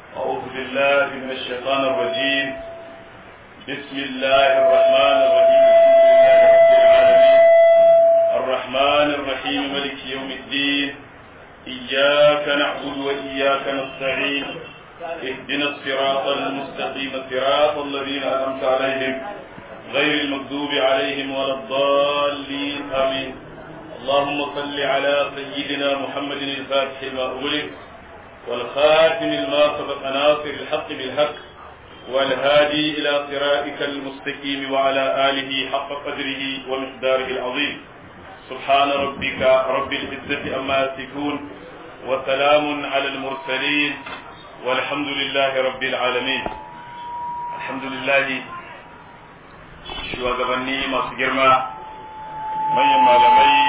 أعوذ بالله من الشيطان الرجيم بسم الله الرحمن الرحيم الحمد لله رب العالمين الرحمن الرحيم ملك يوم الدين إياك نعبد وإياك نستعين اهدنا الصراط المستقيم صراط الذين أنعمت عليهم غير المغضوب عليهم ولا الضالين آمين اللهم صل على سيدنا محمد الفاتح لما أغلق والخاتم لما سبق ناصر الحق بالحق والهادي إلى صراطك المستقيم وعلى آله حق قدره ومقداره العظيم سبحان ربك رب العزة أما يصفون وسلام على المرسلين والحمد لله رب العالمين الحمد لله shugabanni masu girma manyan malamai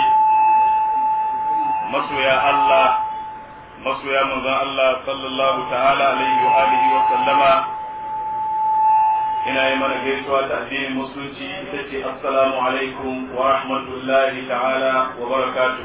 masoya Allah masoya manzon Allah sallallahu ta'ala alaihi wa alihi wa sallama ina yi mana gaisuwa ta addinin musulunci ita ce assalamu alaikum wa rahmatullahi ta'ala wa barakatuh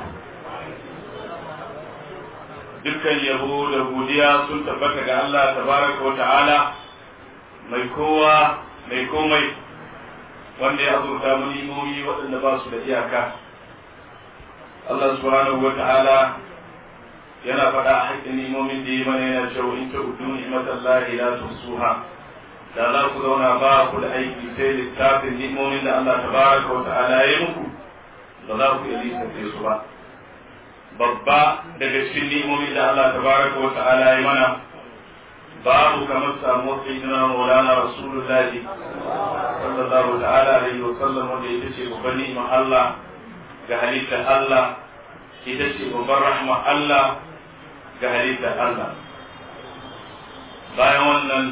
dukkan yabo da godiya sun tabbata ga Allah tabaraka wa ta'ala mai kowa mai komai wanda ya azurta mu nimomi waɗanda ba su da iyaka Allah subhanahu wa ta'ala yana faɗa a haƙƙin nimomin da ya mana yana cewa in ta udu ni'matallahi la tusuha da za ku zauna ba ku da aiki sai littafin nimomin da Allah tabaraka wa ta'ala ya muku ba za ku iya lissafe su ba babba daga cikin nimomin da Allah tabaraka wa ta'ala ya mana babu kamar samu sayyidina maulana rasulullahi sallallahu ta'ala alaihi wa sallam wanda ita ce babban ni'imar Allah ga halittar Allah ita ce babban rahma Allah ga halittar Allah bayan wannan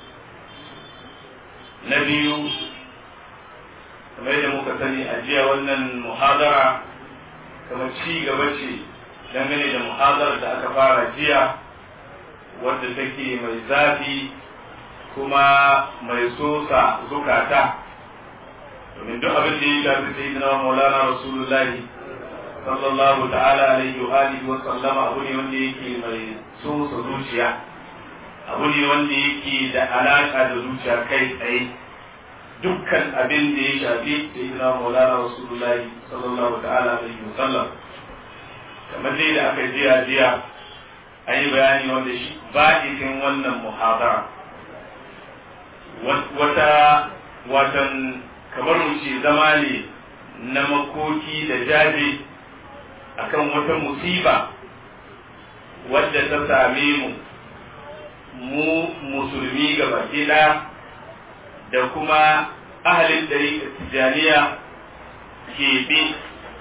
na biyu kamar yadda muka sani a jiya wannan muhadara kamar ci gaba ce dangane da muhadarar da aka fara jiya wadda take mai zafi kuma mai sosa zukata domin duk abin da ya shafi sai na maulana rasulullahi sallallahu ta'ala alaihi wa alihi wa sallama abu ne wanda yake mai sosa zuciya abu ne wanda yake da alaka da zuciya kai tsaye dukkan abin da ya shafi sai na maulana rasulullahi sallallahu ta'ala alaihi wa sallam kamar dai da aka jiya jiya an yi bayani wanda shi ba'ikin wannan muhadara wata watan kamar mu ce zama ne na makoki da jaje akan wata musiba wadda ta same mu mu musulmi gaba ɗaya da kuma ahalin ɗari tijaniya ke bi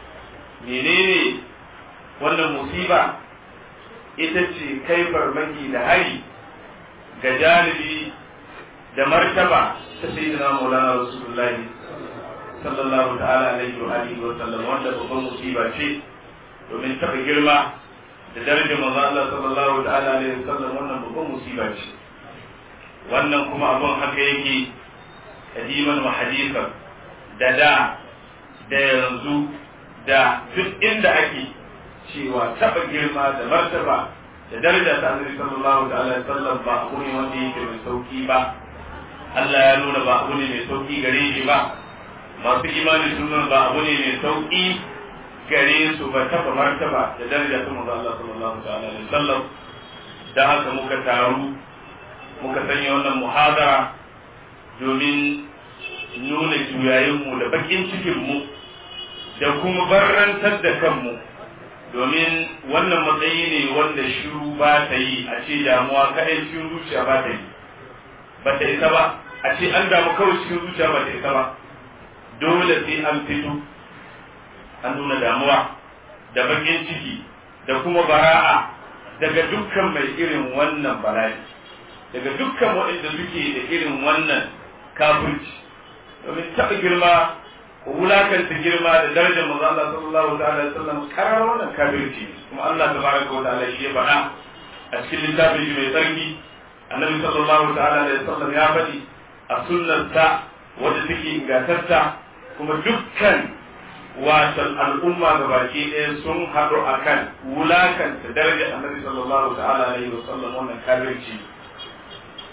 menene wannan musiba ita ce kai farmaki da hari ga janibi da martaba ta sayyidina maulana rasulullahi sallallahu ta'ala alaihi wa alihi wa sallam wanda babban musiba ce domin taba girma da darajar manzo Allah sallallahu ta'ala alaihi wa sallam wannan babban musiba ce wannan kuma abun haka yake kadiman wa hadithan da da da yanzu da duk inda ake cewa taba girma da martaba da daraja ta annabi sallallahu ta'ala alaihi wa sallam ba abu ne wanda yake mai sauki ba Allah ya nuna ba abu ne mai sauki gare shi ba masu imani sun nuna ba abu ne mai sauki gare su ba taba martaba da daraja ta manzo Allah sallallahu alaihi wasallam da haka muka taru muka sanya wannan muhadara domin nuna juyayin mu da bakin cikin mu da kuma barrantar da kanmu domin wannan matsayi ne wanda shiru ba ta yi a ce damuwa kadai cikin zuciya ba ta yi ba ta isa ba a ce an damu kawai cikin zuciya ba ta isa ba dole sai an fito an nuna damuwa da bakin ciki da kuma bara'a daga dukkan mai irin wannan bala'i daga dukkan waɗanda suke da irin wannan kafirci domin taɓa girma wulakanta girma da darajar manzo Allah sallallahu alaihi wasallam karar wannan kafirci kuma Allah tabaraka wa ta'ala shi ya faɗa a cikin littafin shi mai tsarki annabi sallallahu ta'ala alaihi wasallam ya faɗi a sunnarsa wadda take ingantarta kuma dukkan watan al'umma ga baki ɗaya sun haɗu akan wulakanta darajar annabi sallallahu ta'ala alaihi wasallam wannan kafirci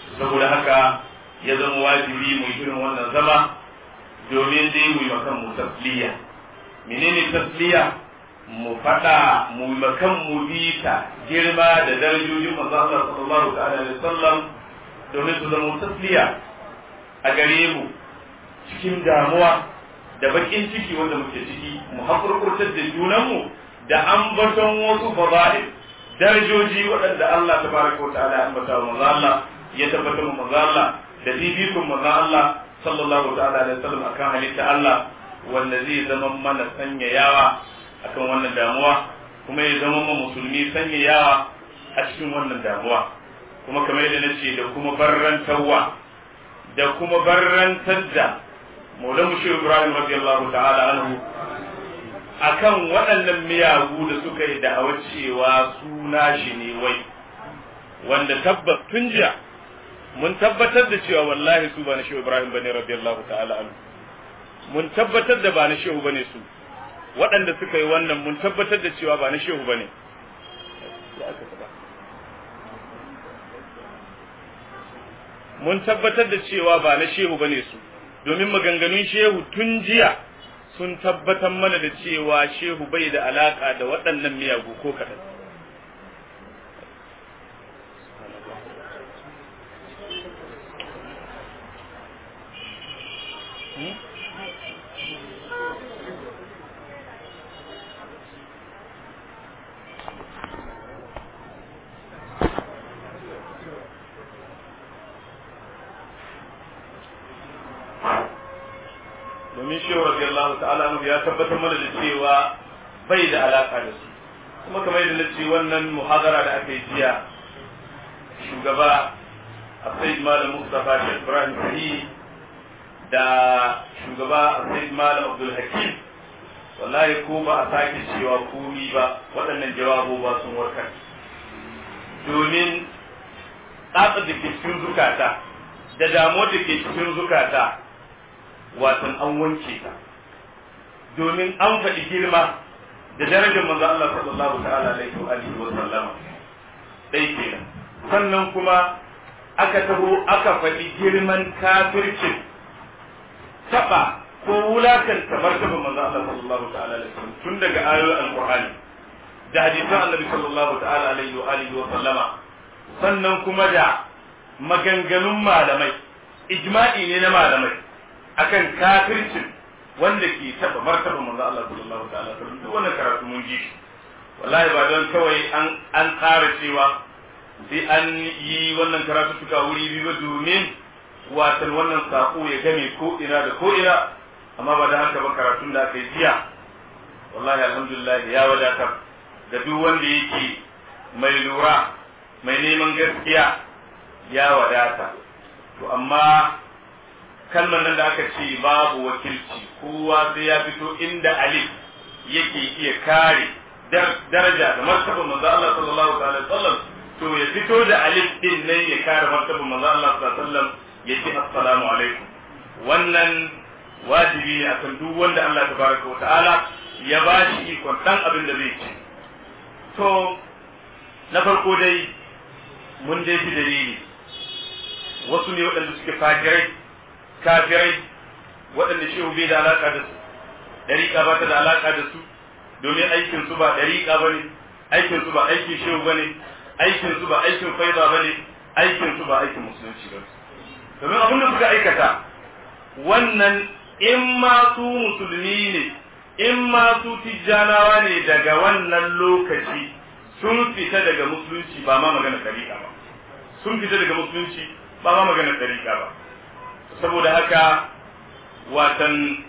saboda haka ya zama wajibi mu yi irin wannan zama domin dai mu yi makan mu tasliya menene tasliya mu faɗa mu yi makan mu bita girma da darajojin manzo Allah sallallahu alaihi wasallam domin su zama tasliya a gare mu cikin damuwa da bakin ciki wanda muke ciki mu hakurkurtar da junanmu da ambaton wasu fada'il darajoji waɗanda Allah tabaraka wa ta'ala ya ambata wa manzo Allah ya tabbatar wa manzo Allah da fifikun manzo Allah sallallahu ta'ala alaihi wasallam akan halitta Allah wanda zai zama mana sanyayawa akan wannan damuwa kuma ya zama ma musulmi sanyayawa a cikin wannan damuwa kuma kamar yadda nace da kuma barrantarwa da kuma barrantar da Maulana Shehu Ibrahim radiyallahu ta'ala anhu akan waɗannan miyagu da suka yi da'awar cewa suna shi ne wai wanda tabbas tun jiya mun tabbatar da cewa wallahi su ba na Shehu Ibrahim bane radiyallahu ta'ala anhu mun tabbatar da ba na Shehu bane su waɗanda suka yi wannan mun tabbatar da cewa ba na Shehu bane mun tabbatar da cewa ba na Shehu bane su domin maganganun shehu tun jiya sun tabbatar mana da cewa shehu bai da alaka da waɗannan miyagu ko kaɗan. domin shehu radiyallahu ta'ala anhu ya tabbatar mana da cewa bai da alaka da su kuma kamar yadda nace wannan muhadara da aka yi jiya shugaba Sayyid Malam Mustafa Sheikh Ibrahim Sahi da shugaba Sayyid Malam Abdul Hakim wallahi ko ba a sake cewa komi ba waɗannan jawabo ba sun warkar domin tsatsa da ke cikin zukata da damuwa da ke cikin zukata watan an wanke ta domin an faɗi girma da darajar manzo Allah sallallahu ta'ala alaihi wa alihi wa sallama dai kenan sannan kuma aka taho aka faɗi girman kafircin taba ko wulakanta martaba manzo Allah sallallahu ta'ala alaihi wa tun daga ayoyin alqur'ani da hadisan annabi sallallahu ta'ala alaihi wa alihi wa sallama sannan kuma da maganganun malamai ijma'i ne na malamai akan kafircin wanda ke taba martaba manzo Allah sallallahu ta'ala alaihi wasallam duk wannan karatu mun ji wallahi ba don kawai an an tsara cewa sai an yi wannan karatu suka wuri biyu ba domin watan wannan sako ya game ko ina da ko ina amma ba da haka ba karatun da aka yi jiya wallahi alhamdulillah ya wadatar da duk wanda yake mai lura mai neman gaskiya ya wadata to amma kalmar nan da aka ce babu wakilci kowa sai ya fito inda alif yake iya kare daraja da martaba manzo Allah sallallahu alaihi wasallam to ya fito da alif din nan ya kare martaba manzo Allah sallallahu alaihi wasallam ya ce assalamu alaikum wannan wajibi ne akan duk wanda Allah tabaraka wa ta'ala ya ba shi ikon dan abin da zai ci to na farko dai mun dai fi dalili wasu ne waɗanda suke fajirai kafirai waɗanda shehu bai da alaƙa da su ɗariƙa ba ta da alaƙa da su domin aikin su ba ɗariƙa ba ne aikin su ba aikin shehu ba ne aikin su ba aikin faida ba ne aikin su ba aikin musulunci ba domin abin da suka aikata wannan in ma su musulmi ne in ma su tijjanawa ne daga wannan lokaci sun fita daga musulunci ba ma magana ɗariƙa ba sun fita daga musulunci ba ma magana ɗariƙa ba saboda haka watan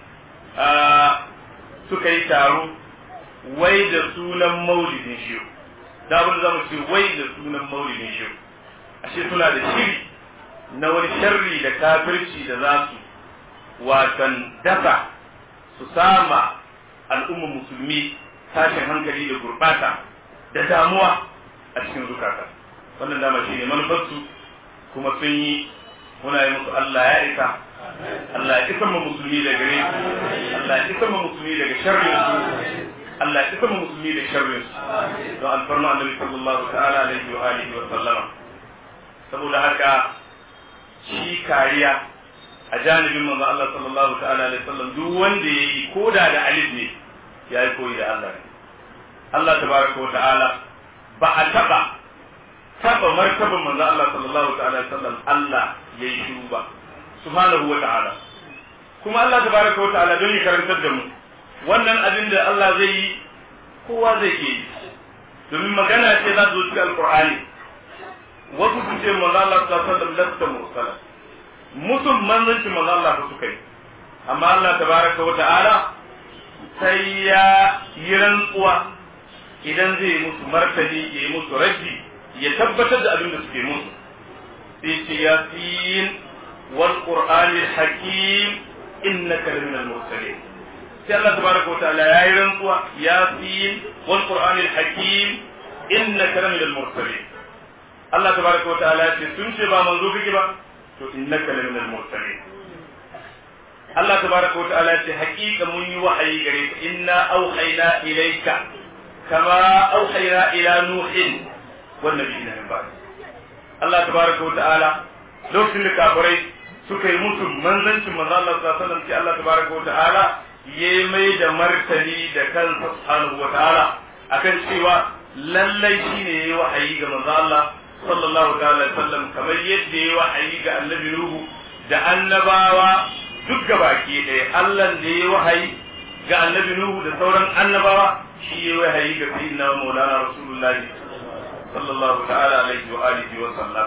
suka yi taro wai da sunan maulidin shehu da abin da zamu ce wai da sunan maulidin shehu ashe suna da shiri na wani sharri da kafirci da za su watan dasa su sama al'ummar musulmi tashin hankali da gurbata da damuwa a cikin zukata wannan dama shi ne manufarsu kuma sun yi muna yi musu Allah ya isa Allah ya isa mu musulmi da gare su Allah ya isa mu musulmi daga sharrin su Allah ya isa mu musulmi da sharrin su don alfarma annabi sallallahu ta'ala alaihi wa alihi wa sallama saboda haka shi kariya a janibin manzo Allah sallallahu ta'ala alaihi wasallam duk wanda yayi koda da alif ne yayi koyi da Allah ne Allah tabaraka wa ta'ala ba a taba taba martaban manzo Allah sallallahu ta'ala alaihi wasallam Allah yayi shiru ba subhanahu wa ta'ala kuma Allah tabaraka wa ta'ala don ya karantar da mu wannan abin da Allah zai yi kowa zai yi domin magana ce za su zo cikin alqur'ani wasu su ce manzo Allah sallallahu alaihi wasallam lasta mursala mutum manzanci manzo Allah fa suka yi amma Allah tabaraka wa ta'ala sai ya yi rantsuwa idan zai musu martani ya yi musu raddi ya tabbatar da abin da suke musu sai ce yasin wal qur'anil hakim innaka laminal mursalin sai Allah tabaraka wa ta'ala ya yi rantsuwa yasin wal qur'anil hakim innaka laminal mursalin Allah tabaraka wa ta'ala ya ce sun ce ba manzo kake ba to innaka laminal mursalin Allah tabaraka wa ta'ala ya ce haƙiƙa mun yi wahayi gare ka inna auhayna ilayka kama auhayna ila nuhin wan nabiyina min ba'd Allah tabaraka wa ta'ala lokacin da kafirai suka yi musu manzancin manzo Allah sallallahu alaihi wasallam sai Allah tabaraka wa ta'ala ya mai da martani da kansa subhanahu wa ta'ala akan cewa lallai shine yayi wahayi ga manzo Allah sallallahu ta'ala sallam kamar yadda yayi wahayi ga annabi Nuhu da annabawa duk gabaki ɗaya Allah da yayi wahayi ga annabi Nuhu da sauran annabawa shi yayi wahayi ga sayyidina Maulana Rasulullah sallallahu ta'ala alaihi wa alihi wa sallam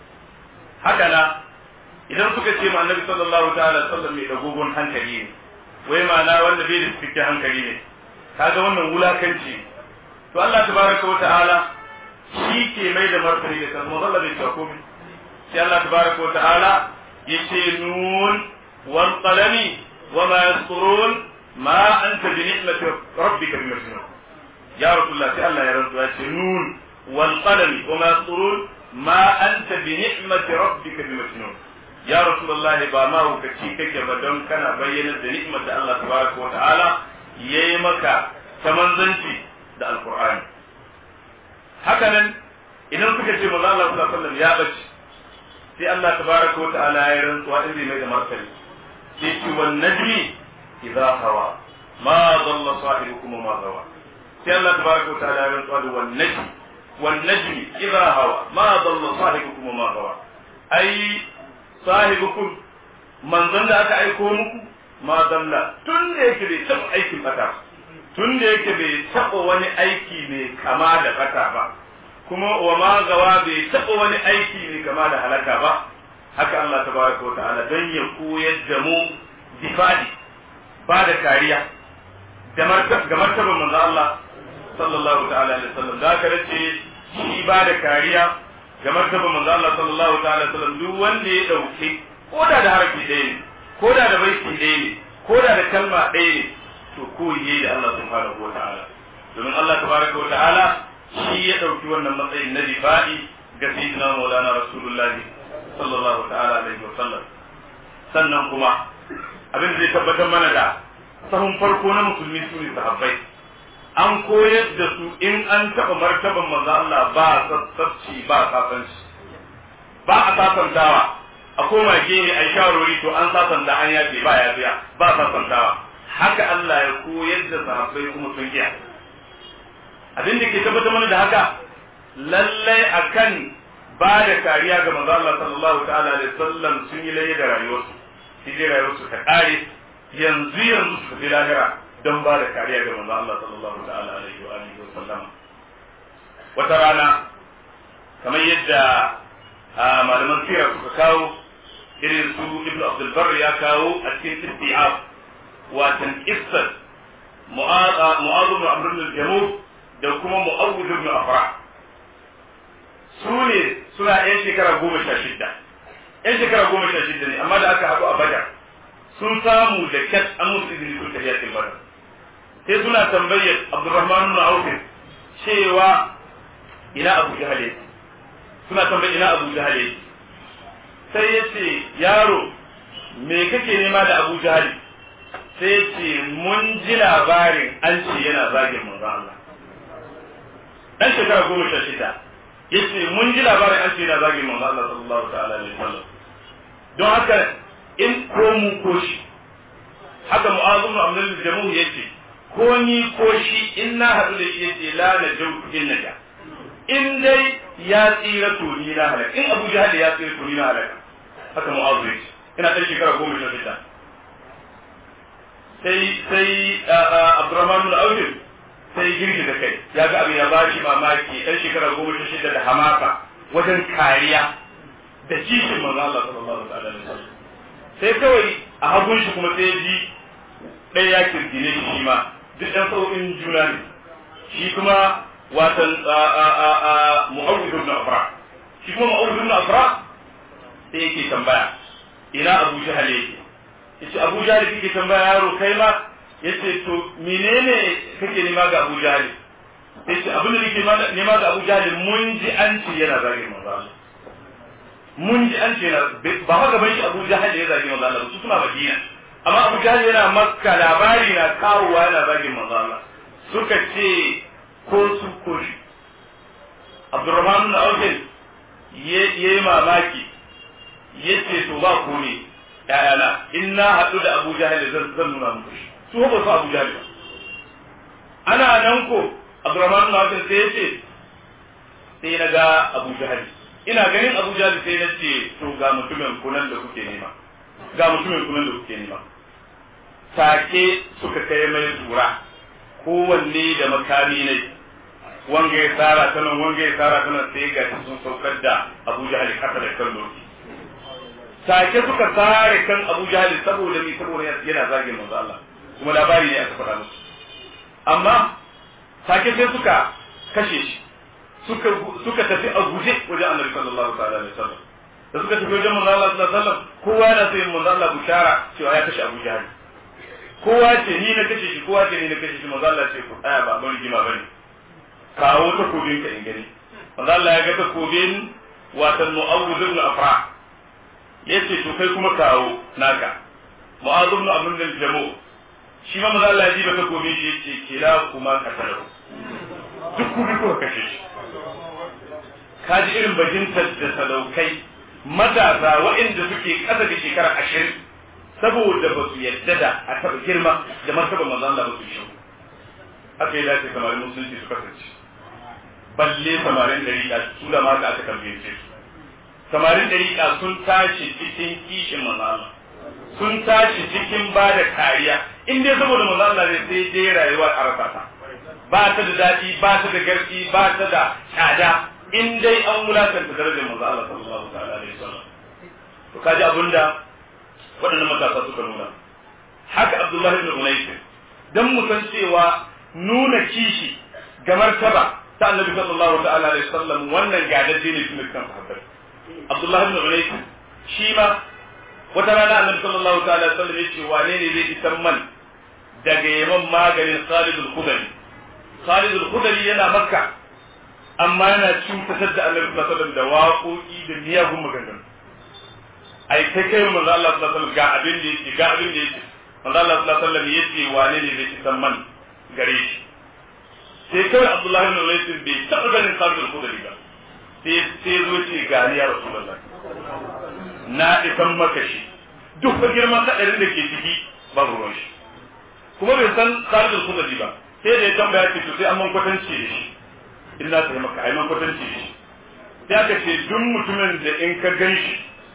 haka na idan suka ce ma annabi sallallahu ta'ala sallam mai dagogon hankali ne wai ma'ana wanda bai da cikakken hankali ne kaga wannan wulakanci to Allah tabaraka wa ta'ala shi ke mai da martani da kansa Allah bai cewa komai sai Allah tabaraka wa ta'ala yace nun wal qalami wa ma yasturun ma anta bi ni'mati rabbika bi majnun ya rasulullah sai Allah ya rantsa yace nun wal qalami wa ma yasturun ma anta bi ni'mati rabbika bi majnun ya rasulullah ba ma hukaci kake ba don kana bayyana da ni'mar da Allah tabaraka wa ta'ala yayi maka ta manzanci da alqur'ani hakanan idan suka ce manzo Allah sallallahu alaihi wasallam ya bace sai Allah tabaraka wa ta'ala ya rantsuwa in zai mai da martani sai ce wan najmi idza hawa ma dalla sahibukum ma gawa sai Allah tabaraka wa ta'ala ya rantsuwa da wan najmi wan najmi idza hawa ma dalla sahibukum ma gawa ai sahibukum manzon da aka aiko muku ma dalla tun da yake bai taɓa aikin bata tun da yake bai taɓa wani aiki mai kama da bata ba kuma wa ma gawa bai taɓa wani aiki mai kama da halaka ba haka Allah tabaraka wa ta'ala don ya koyar da mu difadi ba da kariya ga martaban manzo Allah sallallahu ta'ala alaihi wasallam da ka ce shi ba da kariya ga martaban manzo Allah sallallahu ta'ala alaihi wasallam duk wanda ya dauke ko da da harfi ɗaya ne ko da da baiti ɗaya ne ko da da kalma ɗaya ne to koyi da Allah subhanahu wa ta'ala domin Allah tabaraka wa ta'ala shi ya ɗauki wannan matsayin na difa'i ga sayyidina maulana rasulullah sallallahu ta'ala alaihi wa sallam sannan kuma abin da zai tabbatar mana da sahun farko na musulmi su ne sahabbai an koyar da su in an taɓa martaban manzo Allah ba sassabci ba sasanci ba a sasantawa a koma gehe a sharori to an sasanta an yafe ba yafiya ba sasantawa haka Allah ya koyar da sahabbai kuma sun iya abin da ke tabbatar mana da haka lallai akan ba da kariya ga manzo Allah sallallahu ta'ala alaihi wasallam sun yi laye da rayuwarsu shi dai rayuwarsu ta kare yanzu yanzu su fi lahira don ba da kariya ga manzo Allah sallallahu ta'ala alaihi wa alihi wasallam wata rana kamar yadda malaman sira suka kawo irin su ibnu abdul barr ya kawo a cikin istiab watan qissat mu'adh mu'adh ibn amr ibn al-jamud da kuma mu'awwid ibn afra su ne suna yan shekara goma sha shidda yan shekara goma sha shidda ne amma da aka haɗu a badar sun samu da kyat an musu izini sun tafiya cikin badar sai suna tambayar abdurrahman ibn auf cewa ina abu jahal yake suna tambayar ina abu jahal yake sai ya ce yaro me kake nema da abu jahal sai ya ce mun ji labarin an ce yana zagin manzon Allah dan shekara goma sha shida yace mun ji labarin an ce yana zagin manzo Allah sallallahu ta'ala alaihi wasallam don haka in ko mu ko shi haka mu'azu ibn abdul jamu yace ko ni ko shi in na haɗu da shi yace la na jau in na ja in dai ya tsira to ni na halaka in abu jahal ya tsira to ni na halaka haka mu'azu yace ina ɗan shekara goma sha shida sai sai abdurrahman bin auf sai girgi da kai ya ga abin ya ba shi mamaki ɗan shekara goma sha shida da hamaka wajen kariya da kishin manzo Allah sallallahu alaihi wasallam sai kawai a hagun shi kuma sai ji ɗaya ya kirgine shi ma duk ɗan sau'in juna ne shi kuma watan mu'awwid ibn afra shi kuma mu'awwid ibn afra sai yake tambaya ina abu jahal yake yace abu jahal kike tambaya yaro kai ma yace to menene kake nema ga abu jahal yace abin da nake nema ga abu jahal mun ji an ce yana zagin manzo Allah mun ji an ce yana ba ma gaban shi abu jahal ya zagi manzo Allah su suna madina amma abu jahal yana makka labari na kawowa yana zagin manzo Allah suka ce ko su ko shi Abdurrahman bin Auf yayi mamaki yace to ba ko ne ƴaƴana in na haɗu da Abu Jahal zan zan nuna muku shi su ba su Abu Jahal ana nan ko Abdurrahman bin Auf sai yace sai na ga Abu Jahal ina ganin Abu Jahal sai na ce to ga mutumin kunan da kuke nema ga mutumin kunan da kuke nema take suka kai mai tura kowanne da makami ne wanga ya tsara ta nan wanga ya tsara ta nan sai ga sun saukar da Abu Jahal kasa da kan doki take suka tsare kan Abu Jahal saboda mi saboda yana zagin manzo Allah kuma labari ne aka faɗa musu amma take sai suka kashe shi suka suka tafi a guje wajen Annabi sallallahu alaihi wasallam da suka tafi wajen manzo Allah sallallahu alaihi wasallam kowa yana so yin manzo Allah bushara cewa ya kashe Abu Jahal kowa ce ni na kashe shi kowa ce ni na kashe shi manzo Allah ce ku aya ba ban rigima bane kawo takobin ka in gani manzo Allah ya ga takobin watan Mu'awwidh ibn Afra yace to kai kuma kawo naka Mu'adh ibn Amr bin Jamu shi ma manzo Allah ya ji ba takobin shi yace kila kuma katalau duk kuma ko kashe shi kaji irin bajintar da sadaukai matasa waɗanda suke ƙasa da shekara ashirin saboda ba su yadda da a taɓa girma da martaba manzo Allah ba su yi shiru haka ya dace samarin musulunci su kasance balle samarin dariƙa su da maka aka tambaye su samarin dariƙa sun tashi cikin kishin manzo Allah sun tashi cikin ba da kariya in dai saboda manzo Allah ne sai dai rayuwa a rasa ta ba ta da daɗi ba ta da garki ba ta da tsada in dai an wulakanta darajar manzo Allah sallallahu alaihi wasallam to kaji abunda waɗannan matasa suka nuna haka Abdullahi ibn Unais dan mu san cewa nuna kishi ga martaba ta Annabi sallallahu ta'ala alaihi wasallam wannan gadadde ne tun kan sahabbai Abdullahi ibn Unais shi ma wata rana Annabi sallallahu ta'ala alaihi wasallam yace wane ne zai isan man daga yaman maganin Khalid al-Khudri Khalid al-Khudri yana Makka amma yana cutar da Annabi sallallahu alaihi wasallam da waƙoƙi da miyagun maganganu ai kai kai manzo Allah sallallahu alaihi wasallam ga abin da yake ga abin da yake manzo Allah sallallahu alaihi wasallam yace wane ne zai san man gare shi sai kai Abdullah ibn Layth bai taɓa ganin Khalid al-Khudri ba sai sai zo ce ga ni ya Rasulullah na isan maka shi duk fa girman kadarin da ke ciki ba ruwan shi kuma bai san Khalid al-Khudri ba sai da ya tambaya ce to sai an man kwatanci da shi in na sai maka ai man kwatanci da shi sai aka ce duk mutumin da in ka gan shi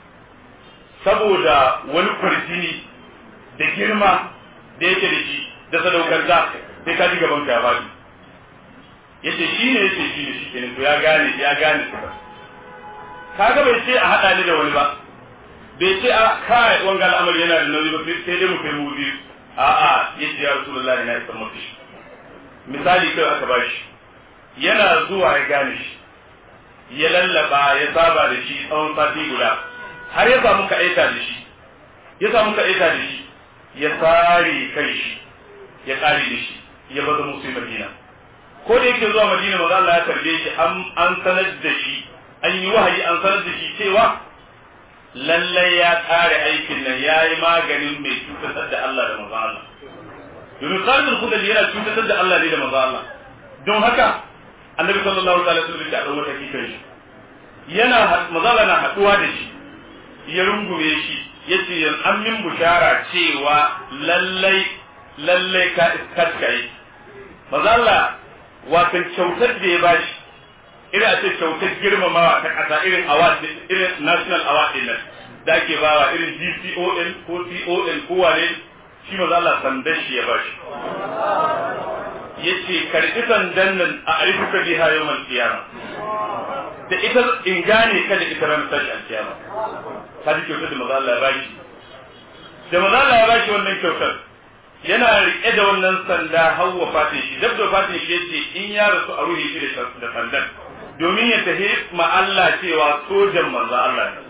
saboda wani kwarjini da girma da yake da shi da sadaukarta sai ka ji gaban ka ya faɗi yace shi ne yace shi ne shi kenan to ya gane ya gane su kaga bai ce a haɗa ni da wani ba bai ce a kai wanga al'amari yana da nauyi ba sai dai mu kai mu biyu a'a yace ya rasulullahi na isa mafi shi misali kai aka bashi yana zuwa ya gane shi ya lallaba ya saba da shi tsawon sati guda har ya samu ka aika da shi ya samu ka aika da shi ya tsare kai shi ya tsare da shi ya baza musu madina ko da yake zuwa madina maza Allah ya tarbe shi an sanar da shi an yi wahayi an sanar da shi cewa lallai ya tsare aikin nan ya yi maganin mai cutar da Allah da maza Allah domin tsarin al yana cutar da Allah ne da maza Allah don haka annabi sallallahu alaihi wasallam ya ɗau mataki kan shi yana mazala na haɗuwa da shi ya rungume shi yace yan an min bushara cewa lallai lallai ka iskat maza Allah wato kyautar da ya bashi irin a ce kyautar girmamawa ta ƙasa irin award irin national award din nan da ake bawa irin DCON ko CON ko wane shi maza Allah sandan shi ya bashi yace karbi sandan nan a arifuka biha yawmal qiyama da ita in gane ka da ita ranar tashi alkiyama ka ji kyautar da maza Allah ya bashi da maza Allah ya bashi wannan kyautar yana rike da wannan sanda hawa fatin shi dab da fatin shi yace in ya rasu a ruhi shi da sandan domin ya tafi ma Allah cewa sojan manzo Allah ne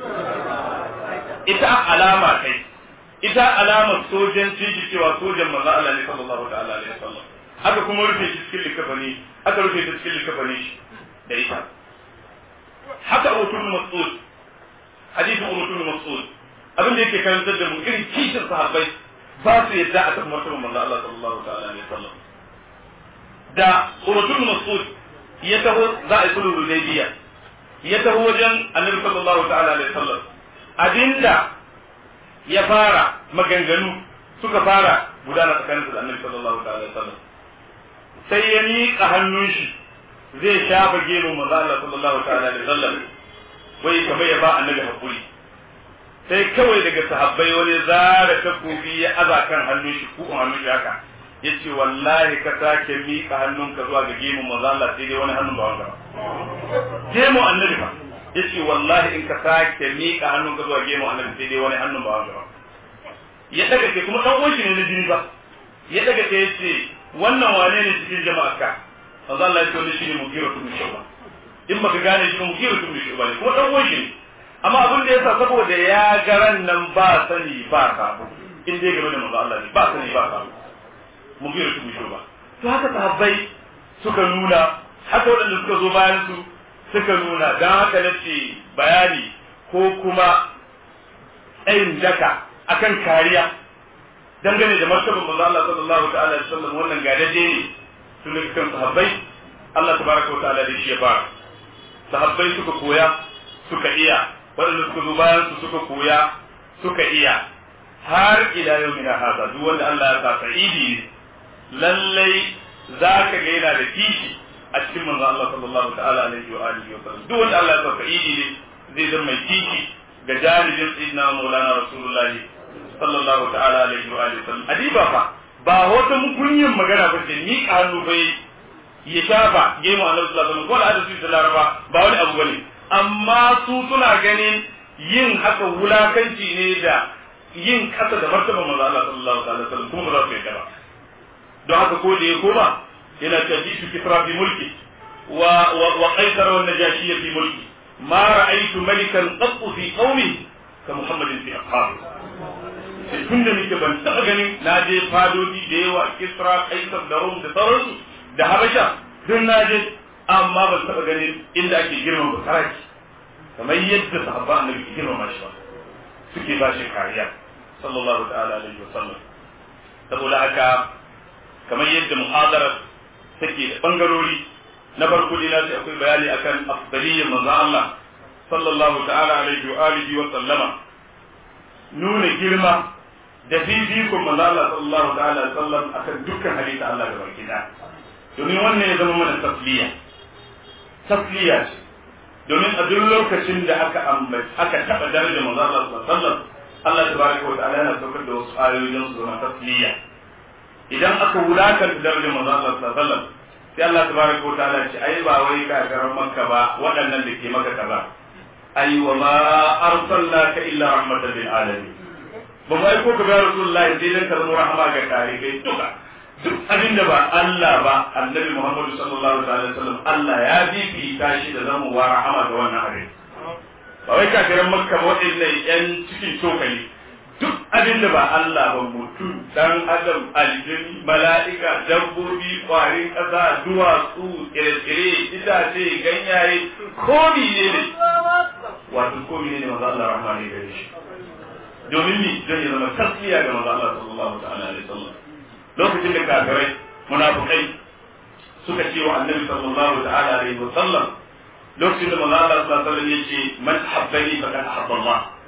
ita alama kai ita alamar sojan shi cewa sojan manzo Allah ne sallallahu ta'ala alaihi wasallam aka kuma rufe shi cikin likafani aka rufe shi cikin likafani shi da ita haka utul mas'ud hadisin utul mas'ud abin da yake karantar da mu irin kishin sahabbai ba su yadda a kan martaban manzo Allah sallallahu ta'ala alaihi wasallam da utul mas'ud ya taho za a yi sulhu hudaybiya ya taho wajen annabi sallallahu ta'ala alaihi wasallam abinda ya fara maganganu suka fara gudana tsakanin da annabi sallallahu ta'ala alaihi wasallam sai ya miƙa hannun shi zai shafa gemu manzo Allah sallallahu ta'ala alaihi wasallam wai kamar ya ba annabi hakuri sai kawai daga sahabbai wani zara takobi ya aza kan hannun shi ko hannun shi haka yace wallahi ka sake miƙa hannunka zuwa ga gemun manzo Allah sai dai wani hannun ba wanda ba gemu annabi fa yace wallahi in ka sake miƙa hannunka zuwa gemun annabi sai dai wani hannun ba wanda ba ya daga ke kuma dan uwan shi ne na jini ba ya daga ke yace wannan wane ne cikin jama'a ka manzo Allah ya ce wannan shine mugira tun shuba in baka gane shi mugira tun shuba ne kuma dan uwan shi ne amma abin da yasa saboda ya garan nan ba sani ba sabo in dai game da manzo Allah ne ba sani ba sabo mugira tun shuba to haka sahabbai suka nuna haka waɗanda suka zo bayan su suka nuna dan haka nace bayani ko kuma tsayin daka akan kariya dangane da martaban manzo Allah sallallahu ta'ala alaihi wasallam wannan gadaje ne tun kan sahabbai Allah tabaraka wa ta'ala da shi ya fara sahabbai suka koya suka iya waɗanda suka zo bayan su suka koya suka iya har ila yau mina hasa duk wanda Allah ya sa sa'idi ne lallai za ka ga yana da kishi a cikin manzo Allah sallallahu ta'ala alaihi wa alihi wa sallam duk wanda Allah ya sa sa'idi ne zai zama mai kishi ga jalibin sayyidina maulana rasulullahi sallallahu ta'ala alaihi wa alihi sallam adiba fa ba wata mukunyin magana ba ce ni hannu bai ya shafa gemu annabi sallallahu alaihi wasallam ko da hadisi da laraba ba wani abu bane amma su suna ganin yin haka wulakanci ne da yin kasa da martaban manzo Allah sallallahu alaihi wasallam kuma ba za su yarda ba don haka ko da ya koma yana tajisu kisra fi mulki wa wa qaisar wa najashi fi mulki ma ra'aytu malikan qattu fi qaumi ka muhammadin fi ashabi tun da nake ban taɓa ganin na je fadodi da yawa kisra kaisar da rum da sauransu da habasha duk na je amma ban taɓa ganin inda ake girma ba saraki kamar yadda sahabba annabi ke girma shi ba suke ba shi kariya sallallahu ta'ala alaihi wa sallam saboda haka kamar yadda muhadara take da bangarori na farko dai na ce akwai bayani akan afdaliyyar manzon Allah sallallahu ta'ala alaihi wa alihi wa sallama nuna girma da fifikon manzo Allah sallallahu ta'ala alaihi wasallam akan dukkan halitta Allah da baki da domin wannan ya zama mana tasliya tasliya ce domin a duk lokacin da aka ambaci aka taba daraja manzo Allah sallallahu alaihi wasallam Allah tabaraka wa ta'ala yana saukar da wasu ayoyin su zama tasliya idan aka wulakanta daraja manzo Allah sallallahu alaihi wasallam sai Allah tabaraka wa ta'ala ce ai ba wai kakarar makka ba waɗannan da ke maka kaza ai wa ma arsalnaka illa rahmatan lil alamin ba mu aiko ka ga rasulullahi sai dan ka zama rahama ga tarihi duka duk abin da ba Allah ba annabi Muhammad sallallahu alaihi wasallam Allah ya bibita shi da zama wa rahama ga wannan abin ba wai kafiran makka ba waɗannan yan cikin cokali duk abin da ba Allah ba mutum dan adam aljini mala'ika dabbobi kwarin ƙasa duwatsu tsire-tsire itace ganyaye komi ne ne wato komi ne ne maza Allah rahama ne gare shi domin ni don ya zama tasliya ga manzo Allah sallallahu ta'ala alaihi wasallam lokacin da kafirai munafikai suka ce wa annabi sallallahu ta'ala alaihi wasallam lokacin da manzo Allah sallallahu alaihi wasallam yace man habbani faqad ahabba Allah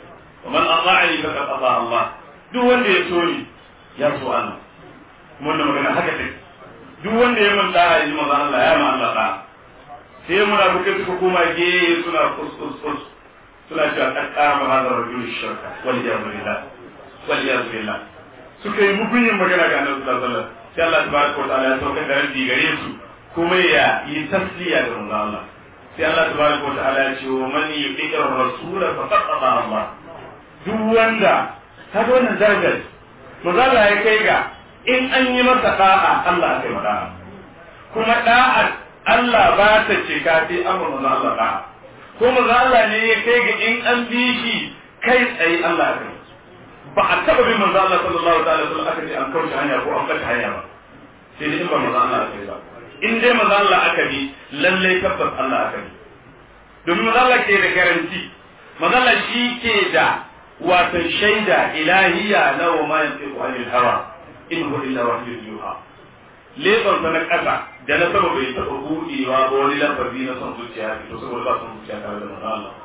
wa man ata'ani faqad ata Allah duk wanda ya so ni ya so Allah kuma wannan magana haka take duk wanda ya mun da'a yi manzo Allah ya ma Allah da'a sai munafikai suka koma ge suna kuskus kus suna cewa kad qama hadha rajul shirka wal iyadu billah wal iyadu billah suka yi mugunyin magana ga Annabi sallallahu alaihi wasallam sai Allah tabaraka wa ta'ala ya sauka da rabbi gare su kuma ya yi tasliya ga manzo Allah sai Allah tabaraka wa ta'ala ya ce wa man yuqir rasul faqad ata Allah duk wanda kaga wannan darajar manzo Allah ya kai ga in an yi masa da'a Allah ya kai da'a kuma da'a Allah ba ta ce ka fi amma manzo Allah da'a ko manzo Allah ne ya kai ga in an bi shi kai tsaye Allah ya kai ba a taba bin manzo Allah sallallahu alaihi wasallam aka ce an kauce hanya ko an bata hanya ba sai dai in ba manzo Allah aka yi ba in dai manzo Allah aka bi lalle tabbas Allah aka bi domin manzo Allah ke da garanti manzo Allah shi ke da wato shaida ilahiya na wa ma yantiqu anil hawa in huwa illa wahyun yuha leban sa na kasa da na sama bai taɓa buɗewa ba wani lafazi na son zuciya to saboda ba son zuciya tare da manzo Allah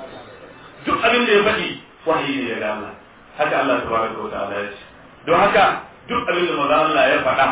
duk abin da ya faɗi wahayi ne daga Allah haka Allah tabaraka wa ta'ala ya ce don haka duk abin da manzo Allah ya faɗa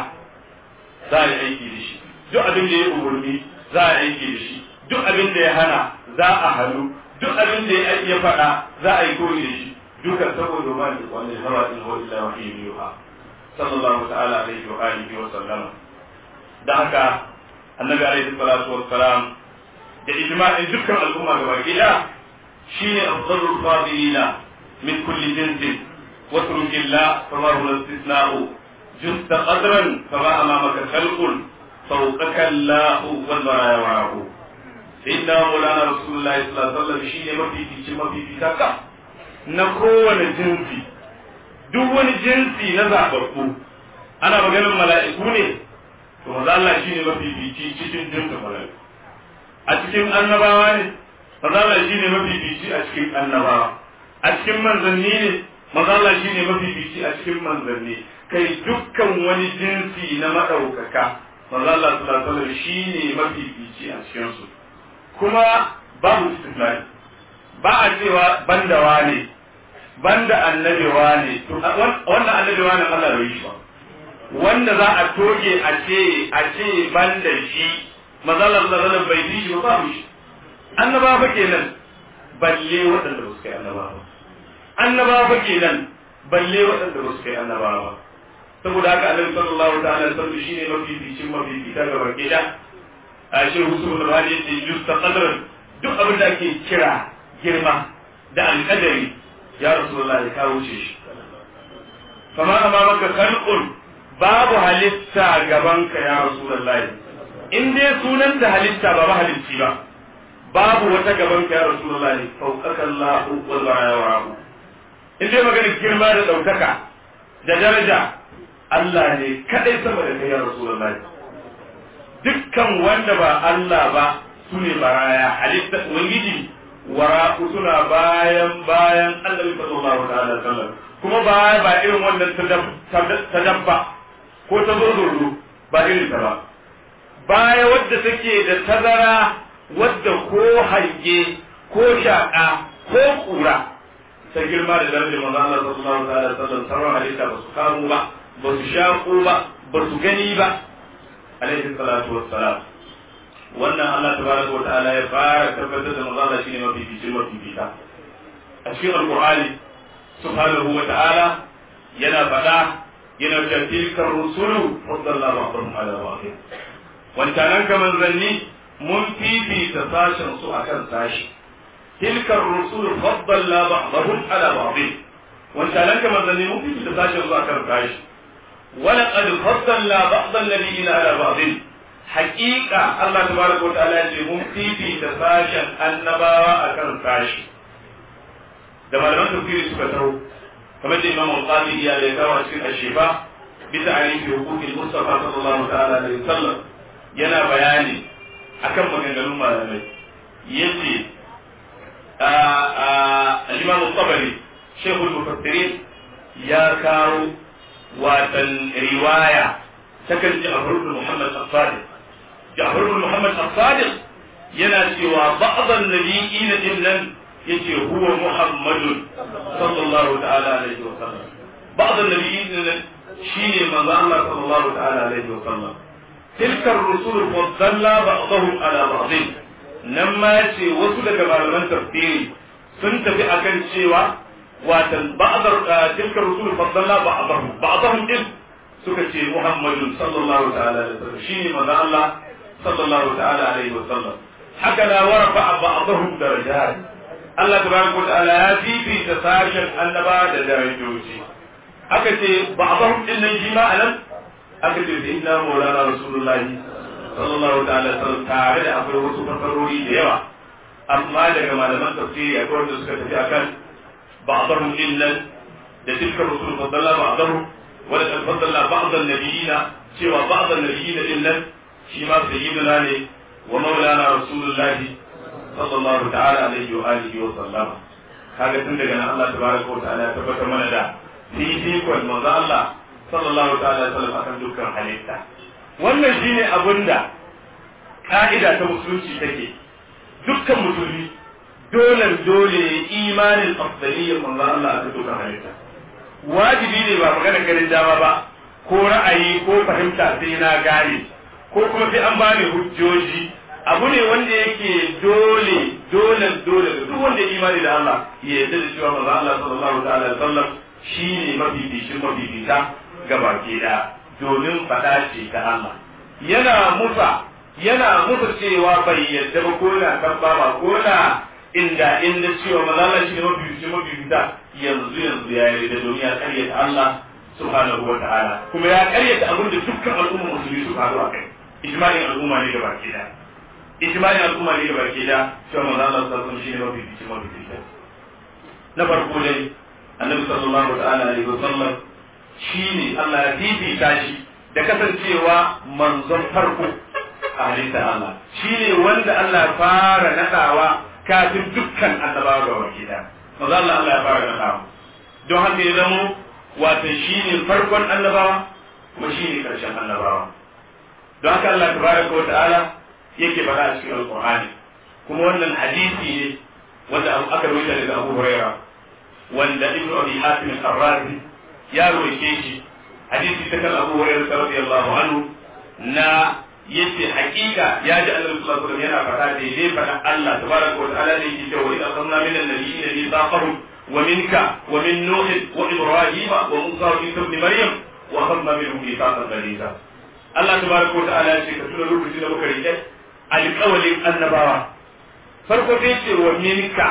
za a yi aiki da shi duk abin da ya umurni za a yi aiki da shi duk abin da ya hana za a hannu duk abin da ya faɗa za a yi koyi da shi duka saboda ma da wani hawa in huwa illa wahyu yuha sallallahu ta'ala alaihi wa alihi wa sallama da haka annabi alaihi salatu wassalam da ijma'in dukkan al'umma gaba gida shine afdalul fadilina min kulli jinsin واترك الله فما هو الاستثناء جزت قدرا فما امامك خلق فوقك الله والبرايا معه سيدنا مولانا رسول الله صلى الله عليه وسلم شيء ما في في ما في في كاكا نكون جنسي duk wani jinsi na zababbu ana maganin mala'iku ne to maza Allah shi ne mafifici cikin jinsin mala'iku a cikin annabawa ne maza Allah shi ne mafifici a cikin annabawa a cikin manzanni ne maza Allah shi ne mafifici a cikin manzanni kai dukkan wani jinsi na maɗaukaka maza Allah sallallahu alaihi shi ne mafifici a cikin su kuma babu istisnai ba a cewa bandawa ne banda annabewa ne to wannan annabewa ne Allah bai shi ba wanda za a toge a ce a ce banda shi maza Allah sallallahu alaihi bai shi ba babu shi annaba fa kenan balle waɗanda ba su kai annaba ba annaba fa kenan balle waɗanda ba su kai annaba ba saboda haka annabi sallallahu ta'ala alaihi wasallam shine mafificin mafifita ga baki da a shi husu da hali yace yusta qadran duk abin da ake kira girma da alƙadari ya rasulullahi ka wuce shi kama amamaka khalqun babu halitta gabanka ya rasulullahi in dai sunan da halitta ba halitti ba babu wata gabanka ya rasulullahi fawqaka Allahu wal baraya in dai maganar girma da ɗaukaka da daraja Allah ne kaɗai sama da kai ya Rasulullahi dukkan wanda ba Allah ba su ne baraya halitta ubangiji wara suna bayan bayan annabi sallallahu ta'ala sallam kuma ba ba irin wannan ta dabba ko ta zozoro ba irin ta ba baya wadda take da tazara wadda ko hange ko shaƙa ko ƙura ta girma da darajar manzo Allah sallallahu alaihi wasallam sauran halitta ba su kamo ba ba su shaƙo ba ba su gani ba alaihi salatu wassalam wannan Allah tabaraka wa ta'ala ya fara tabbatar da manzo Allah shine mafificin mafifita a cikin alqur'ani subhanahu wa ta'ala yana faɗa yana cewa tilkar rusulu faddalna ba'dhum ala ba'd wancanan ka manzanni mun fifita sashen su akan sashi تلك الرسول فضلنا بعضهم على بعض وانت لك مثلا ممكن تتساشر ذاكر كاش ولقد فضلنا بعض الذين على بعض حقيقة الله تبارك وتعالى ممكن في تساشر النباوة أكر كاش da malaman tafsiri suka taro kamar da imam al-qadi ya da kawo a cikin ashifa bisa alifi hukukin mustafa sallallahu ta'ala alaihi wasallam yana bayani akan maganganun malamai yace الإمام الطبري شيخ المفسرين يا كارو واتن رواية سكن جعفر بن محمد الصادق جعفر بن محمد الصادق يناسي بعض النبيين إن yace huwa muhammadun sallallahu ta'ala alaihi wa sallam ba'd an-nabiyyin shine manzo Allah sallallahu ta'ala alaihi wa sallam tilka ar-rusul faddalla ba'dahum ala ba'd nan ma yace wasu daga malaman tafsiri sun tafi akan cewa watan ba'dar tilka ar-rusul faddalla ba'dahum ba'dahum din suka ce muhammadun sallallahu ta'ala alaihi wa sallam shine manzo Allah sallallahu ta'ala alaihi wa sallam haka la warfa ba'dahum darajat Allah tabaraka wa ta'ala ya fifita sashen annaba da darajoji aka ce ba'dahum din nan shi ma anan aka ce sai inna maulana rasulullahi sallallahu ta'ala sallam tare da akwai wasu farfarori da yawa amma daga malaman tafsiri akwai wanda suka tafi akan ba'dahum din nan da tilka rusul fadalla ba'dahum wa da fadalla ba'd an-nabiyina cewa ba'd an-nabiyina din nan shi ma sayyiduna ne wa maulana rasulullahi sallallahu ta'ala alaihi wa alihi wa sallama kaga tun daga nan Allah tabaraka wa ta'ala ya tabbatar mana da fifikon manzo Allah sallallahu ta'ala alaihi wa sallam akan dukkan halitta wannan shine abinda ka'ida ta musulunci take dukkan musulmi dole dole imanin afdaliyyar manzo Allah akan dukkan halitta wajibi ne ba magana ganin dama ba ko ra'ayi ko fahimta sai na gane ko kuma sai an bani hujjoji abu ne wanda yake dole dole dole da duk wanda imani da Allah ya yarda da cewa manzo Allah sallallahu ta'ala alaihi wasallam shine mafificin mafifita ga baki da domin fada ce ta Allah yana musa yana musa cewa bai yarda ba ko na tabba ba ko na inda inda cewa manzo Allah shine mafificin mafifita yanzu yanzu ya yarda domin ya karyata Allah subhanahu wa ta'ala kuma ya karyata abin da dukkan al'umma musulmi suka haɗu a kai ijma'in al'umma ne da baki da ijma'in al'umma ne da baki da cewa manzo Allah sallallahu alaihi wasallam shine mafi bici mafi bici na farko dai annabi sallallahu ta'ala alaihi wasallam shine Allah ya fifita shi da kasancewa manzon farko a halitta Allah shine wanda Allah ya fara nadawa kafin dukkan annabawa ga baki da manzo Allah Allah ya fara nadawa don haka ya zamo wato shine farkon annabawa kuma shine karshen annabawa don haka Allah tabaraka wa ta'ala yake faɗa a cikin alqur'ani kuma wannan hadisi ne wanda aka rubuta daga Abu Huraira wanda Ibn Abi Hatim al-Razi ya roke shi hadisi ta kan Abu Huraira radiyallahu anhu na yace hakika ya ji Annabi sallallahu alaihi wasallam yana faɗa da dai faɗa Allah tabaraka wa ta'ala ne yake cewa idan akhadna min an-nabiyyin mithaqahum wa minka wa min nuh wa ibrahim wa musa wa isa ibn maryam wa akhadna minhum mithaqan ghaliza Allah tabaraka wa ta'ala ya ce ka tuna lokacin da muka rike alƙawalin annabawa farko sai ce wa minka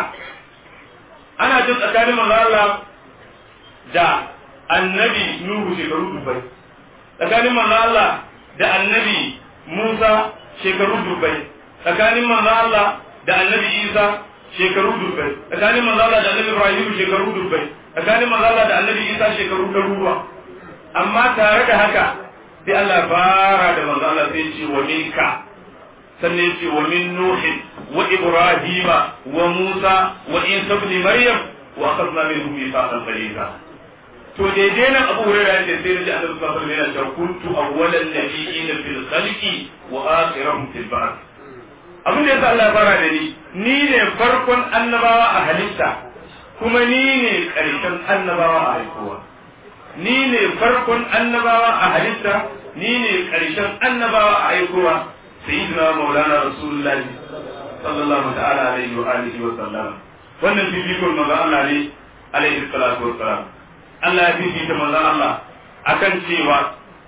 ana jin tsakanin manzo Allah da annabi Nuhu shekaru dubbai tsakanin manzo Allah da annabi Musa shekaru dubbai tsakanin manzo Allah da annabi Isa shekaru dubbai tsakanin manzo Allah da annabi Ibrahim shekaru dubbai tsakanin manzo Allah da annabi Isa shekaru ɗaruruwa amma tare da haka sai Allah fara da manzo Allah sai ce wa minka sannan ya ce wa min nuhin wa ibrahima wa musa wa isa ibn maryam wa akhadna minhum mithaqan ghaliza to daidai nan abu hurairah ya ce sai da annabi sallallahu alaihi wasallam ya ce kuntu awwalan nabiyyin fil khalqi wa akhirahum fil ba'th abin da yasa Allah ya fara da ni ni ne farkon annabawa a halitta kuma ni ne karshen annabawa a haihuwa ni ne farkon annabawa a halitta ni ne karshen annabawa a haihuwa sayyidina maulana rasulullahi sallallahu ta'ala alaihi wa alihi wa sallam wannan fifikon manzo Allah ne alaihi salatu wa salam Allah ya fifita manzo Allah akan cewa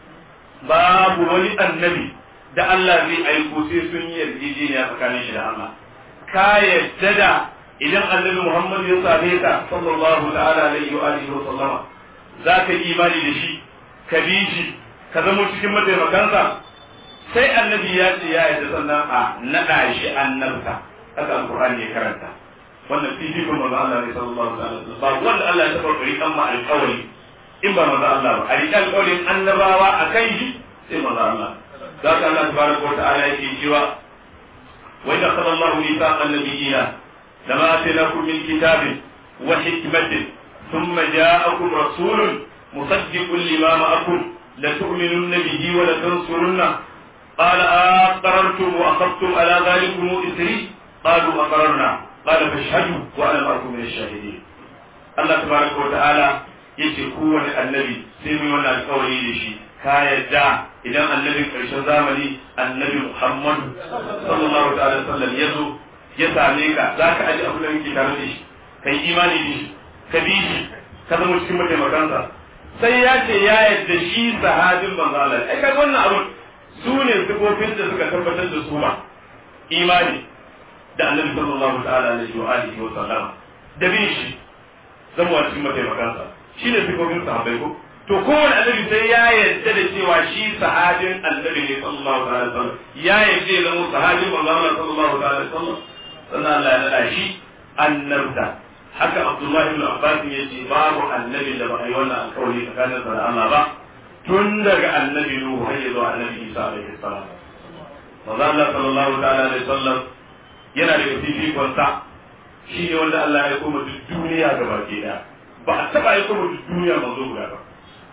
babu wani annabi da Allah zai aiko sai sun yi yarjejeniya tsakanin shi da Allah ka yadda da idan annabi Muhammad ya same ka sallallahu ta'ala alaihi wa alihi wa sallama za ka yi imani da shi ka bi shi ka zama cikin mataimakansa sai annabi ya ce ya yadda sannan a naɗa shi annabta haka alqur'ani ya karanta wannan fifikun manzo Allah ne sallallahu alaihi wasallam ba wanda Allah ya taɓa ƙuri kan ma alƙawari in ba manzo Allah ba a riƙe alƙawarin annabawa a kan shi sai manzo Allah za ka Allah tabaraka wa ta'ala yake cewa wa idza qala Allahu mithaqa an-nabiyina lama atainakum min kitabin wa hikmatin thumma ja'akum rasulun musaddiqun lima ma'akum la tu'minunna bihi wa la tansurunna قال أقررتم وأخذتم على ذلكم إسري قالوا أقررنا qala fashhadu wa ana ma'akum min ash-shahidin Allah tabaraka wa ta'ala yace kowane annabi sai mu yi wannan alƙawari da shi ka yadda idan annabin ƙarshen zamani annabi Muhammad sallallahu ta'ala sallam ya zo ya same ka za ka aji abin da kake tare da shi kai imani da shi ka bi shi ka zama cikin mataimakansa sai ya ce ya yadda shi sahabin manzo Allah ai kaga wannan abun su ne sifofin da suka tabbatar da su ma imani da annabi sallallahu ta'ala alaihi wa alihi wa sallam da bin shi zama cikin mataimakansa shi ne sifofin sahabbai ko to kowane annabi sai ya yarda da cewa shi sahabin annabi ne sallallahu alaihi wasallam ya yarda ya zama sahabin manzo Allah sallallahu alaihi wasallam sannan Allah ya nada shi annabta haka Abdullah ibn Abbas ya ce babu annabi da ba a yi wannan alƙawari tsakanin sa da Allah ba tun daga annabi Nuhu har zuwa annabi Isa alaihi salam manzo Allah sallallahu alaihi wasallam yana da fifikon sa shi ne wanda Allah ya koma duk duniya gaba ke da ba a taba ya koma duk duniya manzo guda ba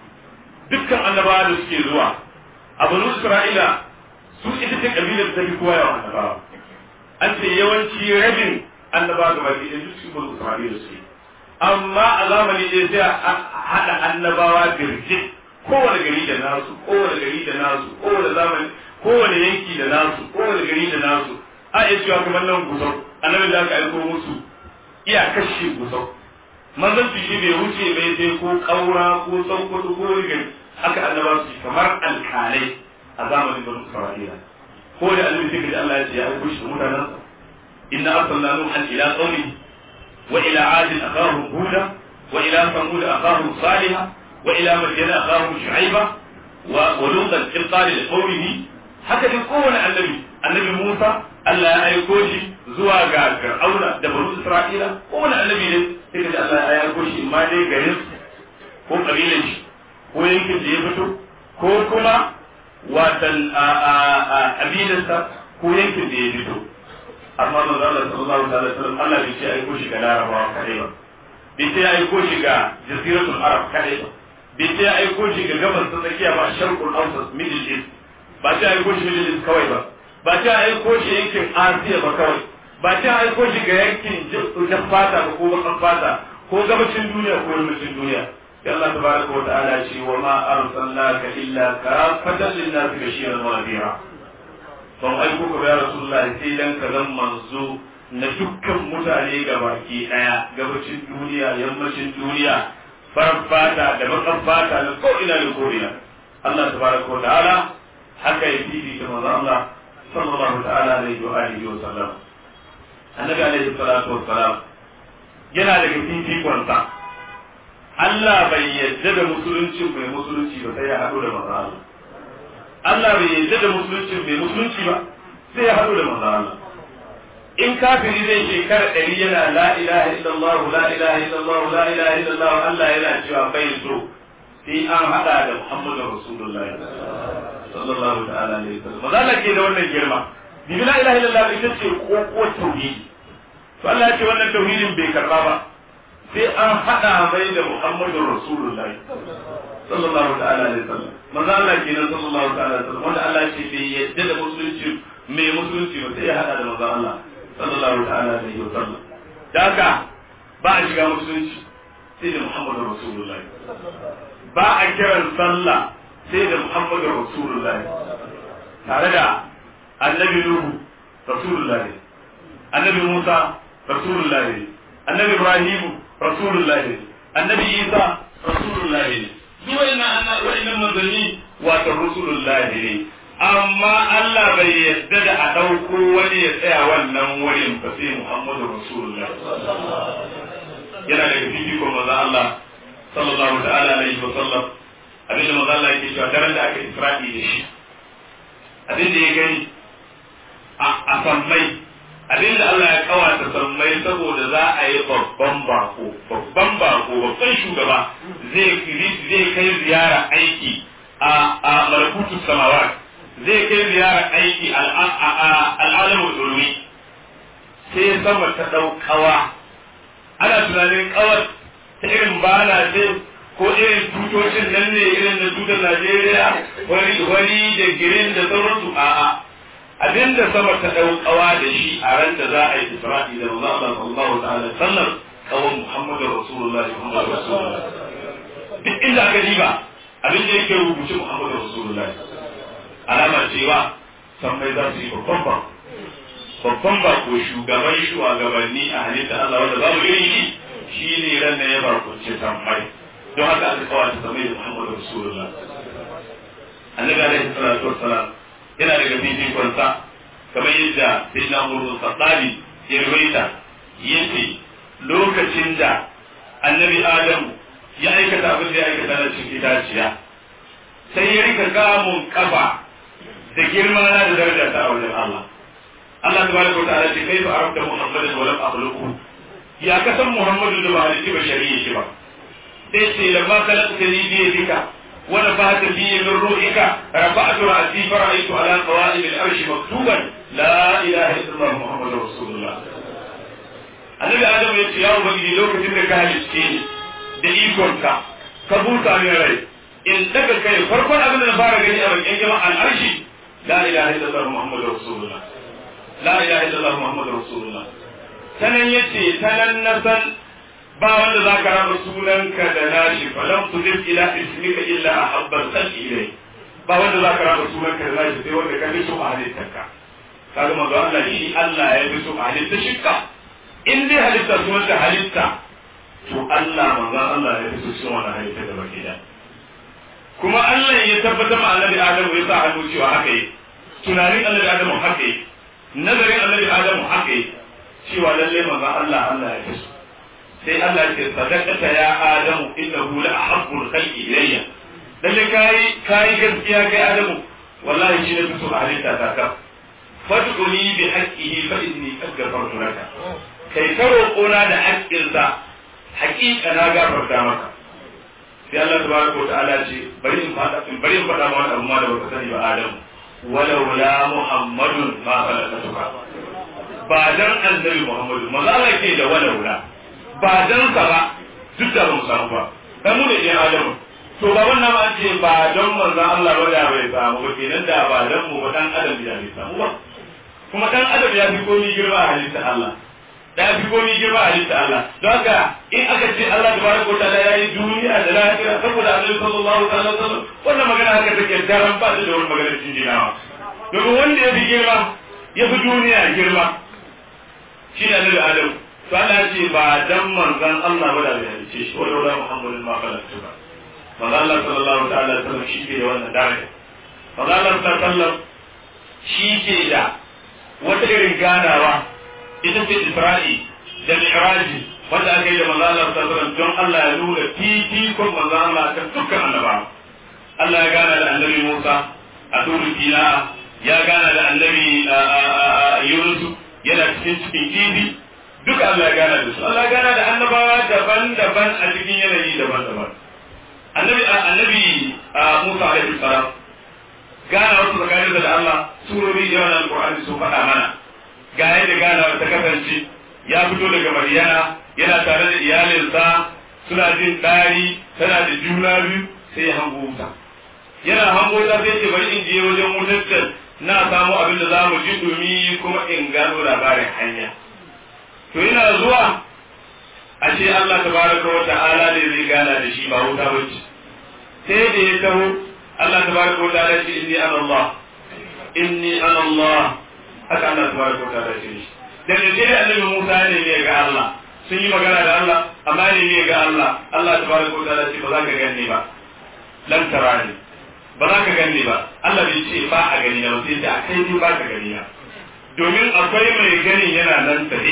dukkan annabawa da suke zuwa a banu isra'ila su ita ce kabilar ta fi kowa yawan annabawa an ce yawanci rabin annabawa gaba ke da duk banu isra'ila suke amma a zamani ɗaya sai a haɗa annabawa birjit kowane gari da nasu kowane gari da nasu kowane zamani kowane yanki da nasu kowane gari da nasu a iya cewa kamar nan gusau annabi da aka aiko musu iya kashe gusau manzon shi bai wuce bai sai ko kaura ko tsankwado ko rigar haka annaba su kamar alkalai a zamanin banu isra'ila ko da annabi sai da Allah ya ce ya aiko shi mutanen sa inna arsalna nuhan ila qaumi wa ila ad akahum huda wa ila samud akahum salih wa ila madyan akahum shu'aiba wa wa lutan in qala li qaumihi haka dai kowane annabi annabi Musa Allah ya aiko shi zuwa ga Fir'auna da banu Isra'ila kowane annabi ne sai ka ji Allah ya aiko shi ma dai garin ko kabilan shi ko yankin da ya fito ko kuma watan abidansa ko yankin da ya fito amma manzo Allah sallallahu alaihi wasallam Allah bai ce aiko shi ga Larabawa kadai ba bai ce aiko shi ga jaziratul Arab kadai ba bai ce aiko shi ga gabas ta tsakiya ba sharqul awsat middle east ba ce aiko shi middle east kawai ba ba ce aiko shi yankin Asiya ba kawai ba ce aiko shi ga yankin jan fata ko bakan fata ko gabacin duniya ko yammacin duniya sai Allah tabaraka wa ta'ala ce wa ma arsalnaka illa kafatan lin-nas bashiran wa nadhira ban aiko ka ya rasulullah sai dan ka zan manzo na dukkan mutane gabaki daya gabacin duniya yammacin duniya farar fata da bakan fata da ko ina da ko ina Allah tabaraka wa ta'ala haka ya fifi da manzo Allah sallallahu ta'ala alaihi wa alihi wa sallam annabi alaihi salatu wa salam yana daga fifikonsa Allah bai yadda da musulunci mai musulunci ba sai ya haɗu da manzo Allah Allah bai yadda da musulunci mai musulunci ba sai ya haɗu da manzo Allah in kafiri zai shekara ɗari yana la ilaha illallah la ilaha illallah la ilaha illallah Allah yana cewa bai so sai an haɗa da Muhammadu Rasulullahi sallallahu ta'ala alaihi wasallam manzo Allah ke da wannan girma bibi la ilaha illallah ita ce ko tauhidi to Allah ya ce wannan tauhidin bai karba ba sai an haɗa mai da Muhammadu Rasulullahi sallallahu ta'ala alaihi wasallam manzo Allah kenan sallallahu ta'ala alaihi wasallam wanda Allah ce bai yadda da musulunci mai musulunci ba sai ya haɗa da manzo Allah sallallahu ta'ala alaihi wasallam da haka ba a shiga musulunci sai da Muhammadu Rasulullahi ba a kiran sallah sai da Muhammadu Rasulullahi tare da annabi Nuhu Rasulullahi annabi Musa Rasulullahi annabi Ibrahim Rasulullahi annabi Isa Rasulullahi ne duk wa'annan wa'annan manzanni wato Rasulullahi ne amma Allah bai yarda da a ɗauko wani ya tsaya wannan wurin ba sai Muhammadu Rasulullahi yana daga fifikon maza Allah sallallahu ta'ala alaihi wa sallam abinda maza Allah yake cewa daren da aka isra'i da shi abinda ya gani a sammai abinda Allah ya kawata sammai saboda za a yi babban bako babban bako babban shugaba zai zai kai ziyara aiki a a malakutu samawa zai kai ziyara aiki al'alamu ulwi sai sama ta daukawa ana tunanin kawar ta irin bana ce ko irin tutocin nan ne irin na tutar Najeriya wani wani da girin da sauransu a'a abinda sama ta ɗaukawa da shi a ran da za a yi isra'i da manzo Allah sallallahu ta'ala sallam kawan Muhammadu Rasulullahi Muhammadu Rasulullahi duk inda aka diba abin da yake rubuce Muhammadu Rasulullahi alamar cewa sammai za su yi babban ba babban ba ko shugaban shugabanni a halitta Allah wanda babu irin shi shi ne ran da ya barkunce sammai don haka aka kawata sammai da Muhammadu Rasulullahi annabi alaihi salatu wassalam yana daga fifikonsa kamar yadda sai na murmur sassali ya rubaita yace lokacin da annabi adamu ya aikata abin da ya aikata na cikin itaciya sai ya rika kamun kafa da girma na da daraja ta a wajen Allah Allah tabaraka wa ta'ala ce kai fa arabta muhammadan wa lam akhluqu ya kasan muhammadu da ba halitti ba shari'a shi ba sai ce lamma khalaqtani bi yadika ونفعت فيه من روحك رفعت رأسي فرأيت على قوائم العرش مكتوبا لا إله إلا الله محمد رسول الله annabi adam ya ce ya ubangiji lokacin da ka halicce ni da ikonka ka buta min rai in daga kai farkon abin da na fara gani a bakin jama'an arshi la ilaha illallah muhammadur rasulullah la ilaha illallah muhammadur rasulullah sanan yace sanan na san ba wanda za ka raba sunanka da nashi falam tudif ila ismika illa ahabbal khalqi ilay ba wanda za ka raba sunanka da nashi sai wanda ka fi so a halittarka kaga manzo Allah shi Allah ya fi so a halitta shikka in dai halitta sunanta halitta to Allah manzo Allah ya fi so cikin wannan halitta da baki da kuma Allah ya tabbatar ma annabi Adamu ya sa hannu cewa haka yi tunanin annabi Adamu haka yi nazarin annabi Adamu haka yi cewa lalle manzo Allah Allah ya fi so sai Allah ya ce sadaqata ya adamu innahu la ahabbul khalqi ilayya lalle kai kai gaskiya kai adamu wallahi shi ne fito a halitta ta ka fad'uni bi haqqihi fa inni qad ghafartu laka kai ka roƙona da haƙƙinsa haƙiƙa na gafarta maka sai Allah tabaraka wa ta'ala ce bari in fada in bari in fada ma wani abu ma da baka sani ba adamu walau la muhammadun ma khalaqatuka ba dan annabi muhammadu maza Allah ke da walau la ba dan sa ba duk da mu samu ba kai mu ne ɗan adamu to ba wannan ma ce ba don manzo Allah ba da bai samu ba kenan da ba dan mu ba dan adam ya bai samu ba kuma dan adam ya fi komai girma a halitta Allah da ya fi komai girma a halitta Allah don haka in aka ce Allah tabaraka wa ta'ala yayi duniya da lafiya saboda Annabi sallallahu alaihi wasallam wannan magana haka take daren ba da wani magana cikin jinawa domin wanda ya fi girma ya fi duniya girma shi ne Annabi Adam to Allah ce ba dan manzon Allah ba da bai halice shi wanda wala Muhammadin ma khalaqtu ba manzon Allah sallallahu ta'ala alaihi wasallam shi ke da wannan daraja manzon Allah sallallahu alaihi wasallam shi ke da wata irin ganawa ita ce Isra'i da Mi'raji wanda aka yi da manzon Allah sallallahu alaihi wasallam don Allah ya nuna fifikon manzon Allah kan dukkan annabawa Allah ya gana da annabi Musa a turu Sina ya gana da annabi Yunus yana cikin cikin kifi duka Allah ya gana da su Allah ya gana da annabawa daban-daban a cikin yanayi daban-daban annabi annabi Musa alaihi salam gana wasu tsakanin da Allah surori da yawan alqur'ani sun faɗa mana ga yadda gana ta kasance ya fito daga Maryana yana tare da iyalinsa suna jin ɗari tana da juna biyu sai ya hango wuta yana hango wuta sai ce bari in je wajen wutar na samu abin da za mu ji dumi kuma in gano labarin hanya to yana zuwa a ce Allah tabaraka wa ta'ala ne zai gana da shi ba wuta bace sai da ya taho Allah tabaraka wa ta'ala ce inni ana Allah inni ana Allah haka Allah tabaraka wa ta'ala ce shi da ne sai annabi Musa ne ne ga Allah sun yi magana da Allah amma ne ne ga Allah Allah tabaraka wa ta'ala ce ba za ka ganni ba lan tarani ba za ka ganni ba Allah bai ce ba a gani na sai da kai ne ba ka gani na domin akwai mai gani yana nan tafi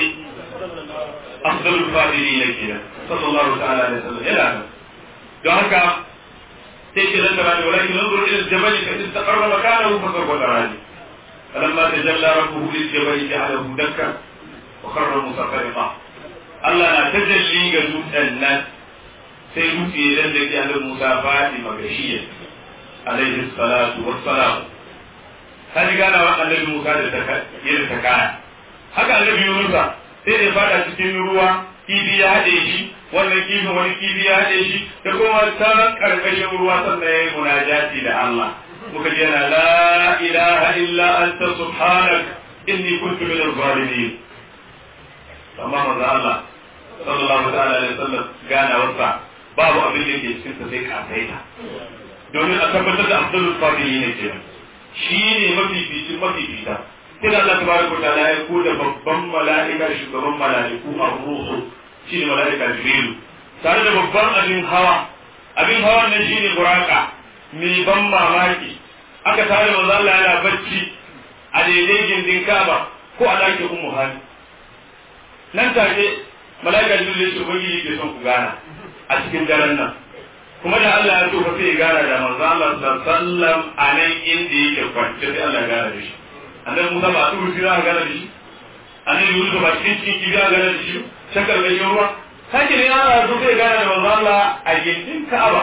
afdalul fadilin kenan sallallahu ta'ala alaihi wasallam yana nan don haka sai ke lan tarani walakin nanzur ila al-jabal fa istaqarra makanahu fa sawfa tarani فلما تجلى ربه للجبل جعله دكا وخر مصفرقا Allah na tajalli ga dutsen nan sai dutse ya dan da ke annabi Musa fadi magashiyar alaihi salatu wassalam ka ji gana wa annabi Musa da ta yadda ta kaya haka annabi Musa sai da fada cikin ruwa kifi ya haɗe shi wannan kifin wani kifi ya haɗe shi da kuma ta karkashin ruwa sannan ya yi munajati da Allah muka ji yana la ilaha illa anta subhanak inni kuntu min az-zalimin amma manzo Allah sallallahu ta'ala alaihi wasallam gana wasa babu abin da ke cikin sa sai kafaita domin a tabbatar da abdul fadili ne kenan shi ne mafi fitin mafi fita sai da Allah tabaraka wa ta'ala ya ko da babban mala'ika shugaban mala'iku ar-ruhu shi ne mala'ika jibrilu tare da babban abin hawa abin hawan nan shine buraka mai ban mamaki aka tare manzo Allah yana bacci a daidai gindin Kaaba ko a ɗakin Ummu Hani nan take mala'ika jibril ya ce ubangiji ke son ku gana a cikin daren nan kuma da Allah ya so fa sai ya gana da manzo Allah sallallahu alaihi wasallam a nan inda yake kwance sai Allah ya gana da shi annabi Musa ba a turu sai za a gana da shi annabi Yusuf ba cikin cikin kibi a gana da shi shakar da ruwa sake ne Allah so sai ya gana da manzo Allah a gindin Ka'aba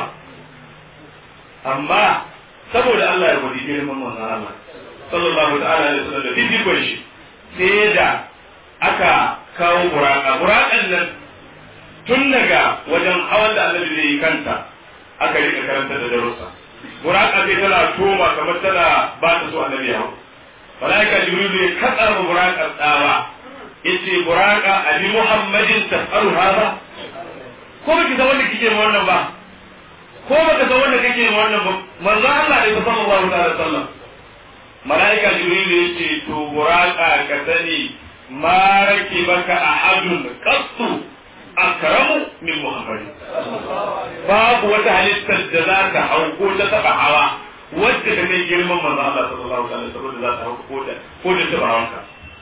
amma saboda Allah ya gwadi girman manzo Allah sallallahu ta'ala alaihi wasallam da fifikon shi sai da aka kawo buraka burakan nan tun daga wajen hawan da annabi zai yi kanta aka rika karanta da darussa buraka sai tana toma kamar tana ba ta so annabi ya hau malaika jibril ya katsa ma buraka tsawa yace buraka abi muhammadin tafaru hada ko baki san wanda kike wannan ba ko baka san wanda kake wannan ba manzo Allah ne sallallahu alaihi wasallam malaika jibril yace to buraka ka sani ma rakibaka ahadun qattu akramu min muhammadin babu wata halittar da za ta hau ko ta taba hawa wadda ta kai girman manzo Allah sallallahu alaihi wasallam da za ta hau ko da ko da taba hawanka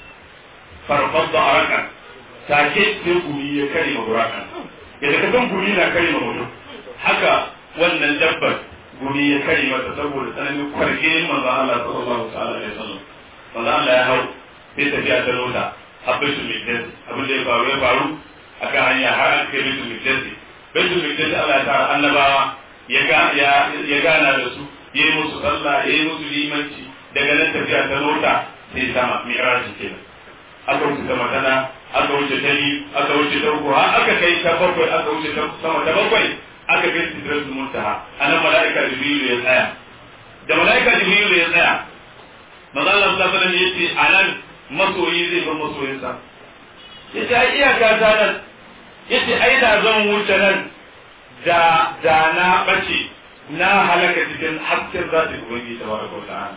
farfadda araka take sai gumi ya kare ma burakan yadda ka san gumi na kare ma mutum haka wannan dabbar gumi ya kare mata saboda tsananin kwarge manzo Allah sallallahu alaihi wasallam manzo Allah ya hau sai tafiya ta lota habbatul miqdad abin da ya faru ya faru akan hanya har an kai baitul miqdad baitul miqdad Allah ya tara annabawa ya ga ya gana da su ya yi musu sallah ya yi musu limanci daga nan tafiya ta lota sai sama mi'raji kenan aka wuce ta matana aka wuce ta biyu aka wuce ta uku har aka kai ta bakwai aka wuce ta sama ta bakwai aka kai sidratul muntaha anan mala'ika jibril ya tsaya da mala'ika jibril ya tsaya manzo Allah sallallahu alaihi wasallam yace anan masoyi zai bar masoyinsa yace ai iyaka ta nan yace ai da zan wuce nan da da na bace na halaka cikin hasken zati ubangiji tabaraka wa ta'ala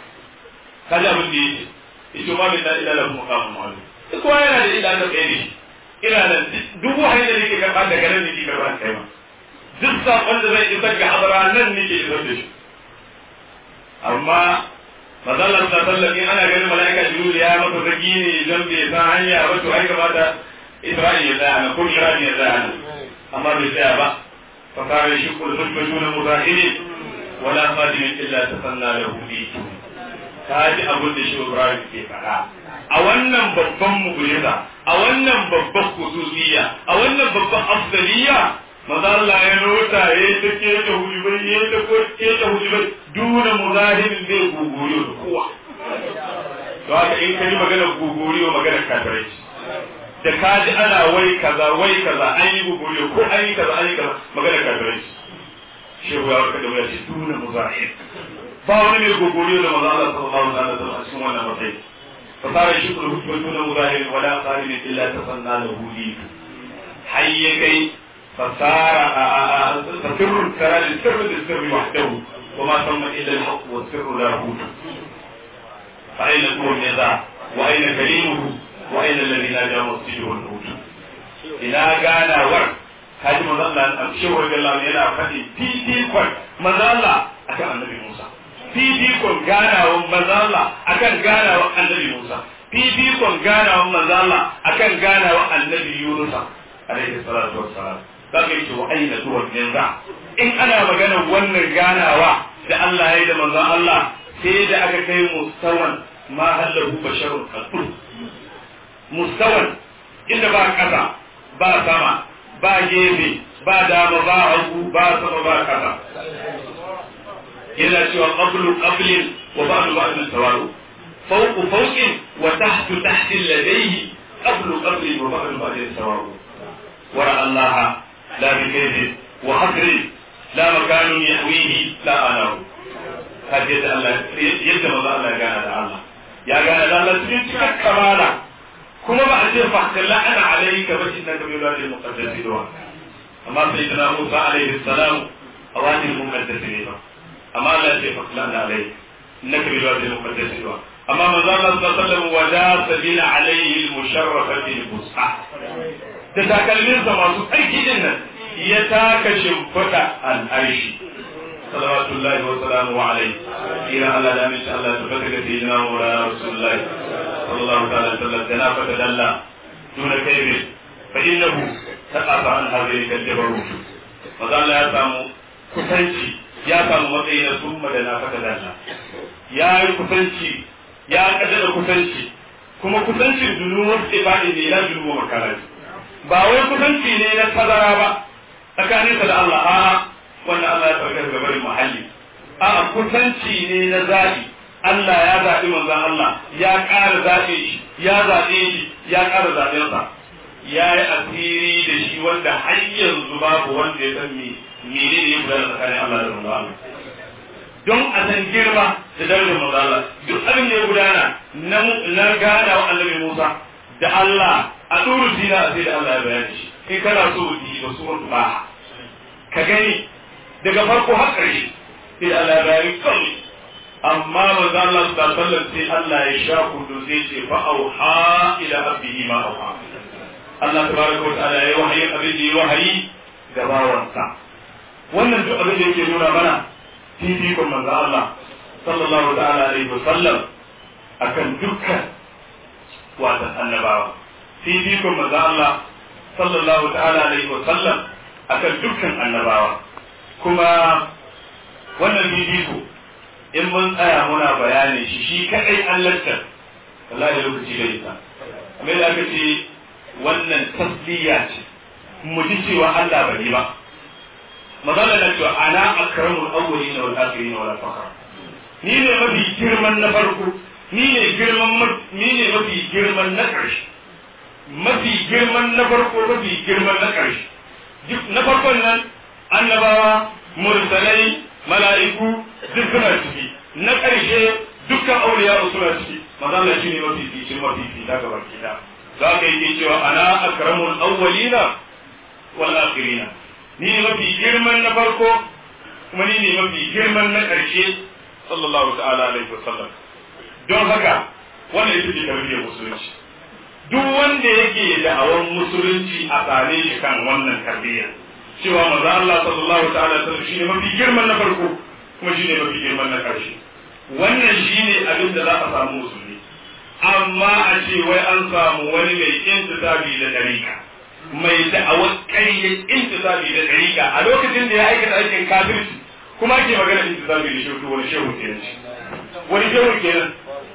kaji abin da yake ita ma min la ilaha illa huwa qamun ma'lum duk kowa yana da ila da kai ne ina nan duk wahayi da nake karba daga nan nake karba kai ma duk sakon da zai isar ga hadara nan nake isar da shi amma mazalar ta tallafi ana ganin mala'ika jibril ya masa zagi ne don bai san hanya ba to ai kamata isra'il ya tsaya na ko irani ya tsaya na amma bai tsaya ba fa kare shi kul hujjatuna muzahiri wala qadimin illa tasanna lahu bi kaji abin da shi Ibrahim ke faɗa a wannan babban mu'jiza a wannan babban khususiyya a wannan babban afdaliyya maza Allah ya nota ya ta ke ta hujubai ya ta ko ke ta hujubai duna muzahirin zai guguriyo da kowa to haka in ka yi magana guguriyo magana kafirai da ka ji ana wai kaza wai kaza an yi guguriyo ko an yi kaza an yi kaza magana kafirai shehu ya warka da wuya ce duna muzahir ba wani mai guguriyo da maza Allah sallallahu alaihi wasallam a cikin wannan matsayi فصار الشكر حكم دون مظاهر ولا قابل الا تصنع له ليك حي كي فصار فسر ترى للسر للسر وحده وما ثم الا الحق والسر لا هود فاين هو النزاع واين كريمه واين الذي ناجى مسجده الهود ina ganawar kaji manzo Allah shehu radiyallahu anhu yana faɗi fifikon manzo Allah akan annabi Musa fifikon ganawan manzo Allah akan ganawan annabi Musa fifikon ganawan manzo Allah akan ganawan annabi Yunus alaihi salatu wassalam zaka yi wa aina tuwa yanzu in ana magana wannan ganawa da Allah ya yi da manzo Allah sai da aka kai mustawan ma hallahu basharun qattu mustawan inda ba kasa ba sama ba gefe ba dama ba hagu ba sama ba kasa yana cewa qablu qablin wa ba'du ba'din sawaru fawqu fawqin wa tahtu tahtin ladayhi qablu qablin wa ba'du ba'din sawaru wara Allah la bi kaydin wa hasri la makanun yahwihi la anahu kaji yadda Allah yadda maza Allah ya gana da Allah ya gana da Allah cikin cikar kamala kuma ba a ce fa kalla ana alayka ba shi nan da bai lura da muqaddasi da amma sai kana Musa alaihi salam a wani muqaddasi ne ba amma Allah ya ce fa kalla ana alayka innaka bai lura da muqaddasi da amma manzo Allah sallallahu alaihi wasallam wada sabila alaihi al-musharrafati al-busqa da takalminsa masu tsarki din nan ya taka shimfiɗa al'arshi salawatullahi wa salamu alaihi ira Allah da aminci Allah ta fata ga sayyidina Maulana Rasulullahi sallallahu ta'ala sallam da na fata dalla duna kaifi fa innahu taqafa an hadhihi al-jabarut maza Allah ya samu kusanci ya samu matsayi na summa da na fata dalla ya yi kusanci ya kaddara kusanci kuma kusancin dunuwar ibadi ne na dunuwar makaranta ba wai kusanci ne na tazara ba tsakaninsa da Allah a'a wanda Allah ya farka daga barin muhalli a'a kusanci ne na zaɓi Allah ya zaɓi manzon Allah ya ƙara zaɓe shi ya zaɓe shi ya ƙara zaɓensa ya yi asiri da shi wanda har yanzu babu wanda ya san me mene ne ya gudana tsakanin Allah da manzon Allah don a san girma da darajar manzon Allah duk abin da ya gudana na gana wa annabi Musa da Allah a ɗuru dina sai da Allah ya bayani shi in kana so yi ba su wani ba ka gani daga farko har ƙarshe sai Allah ya bayani kawai amma manzo Allah sallallahu alaihi sai Allah ya sha kudu sai ce fa auha ila abdihi ma auha Allah tabaraka wa ta'ala ya wahayi abin da ya wahayi ga bawansa wannan duk abin da yake nuna mana fifikon manzo Allah sallallahu ta'ala alaihi wa sallam akan dukkan watan annabawa fifikon manzo Allah sallallahu ta'ala alaihi wa sallam akan dukkan annabawa kuma wannan fifiko in mun tsaya muna bayanin shi shi kadai an lantar wallahi lokaci da ita amma da aka ce wannan tasliya ce mu ji cewa Allah bai yi ba magana na cewa ana akramul awwalin wal akhirin wal fakhra ni ne mafi girman na farko ni ne girman ni ne mafi girman na ƙarshe mafi girman na farko mafi girman na ƙarshe na farkon nan annabawa mursalai mala'iku duk suna ciki na ƙarshe dukkan auliya suna ciki mazalla shi ne mafi fice mafi fita ga baki da za ka yi cewa ana akramul awwalina wal akhirina ni ne mafi girman na farko kuma ni ne mafi girman na ƙarshe sallallahu ta'ala alaihi wasallam don haka wannan ita ce tarbiyyar musulunci duk wanda yake da'awan musulunci a tsare shi kan wannan tarbiyya cewa maza Allah sallallahu ta'ala sallam shine mafi girman na farko kuma shine mafi girman na karshe wannan shine abin da za a samu musulmi amma a ce wai an samu wani mai intisabi da dariƙa mai da'awar ƙaryar intisabi da dariƙa a lokacin da ya aikata aikin kafirci kuma ake magana intisabi da shehu wani shehu kenan wani shehu kenan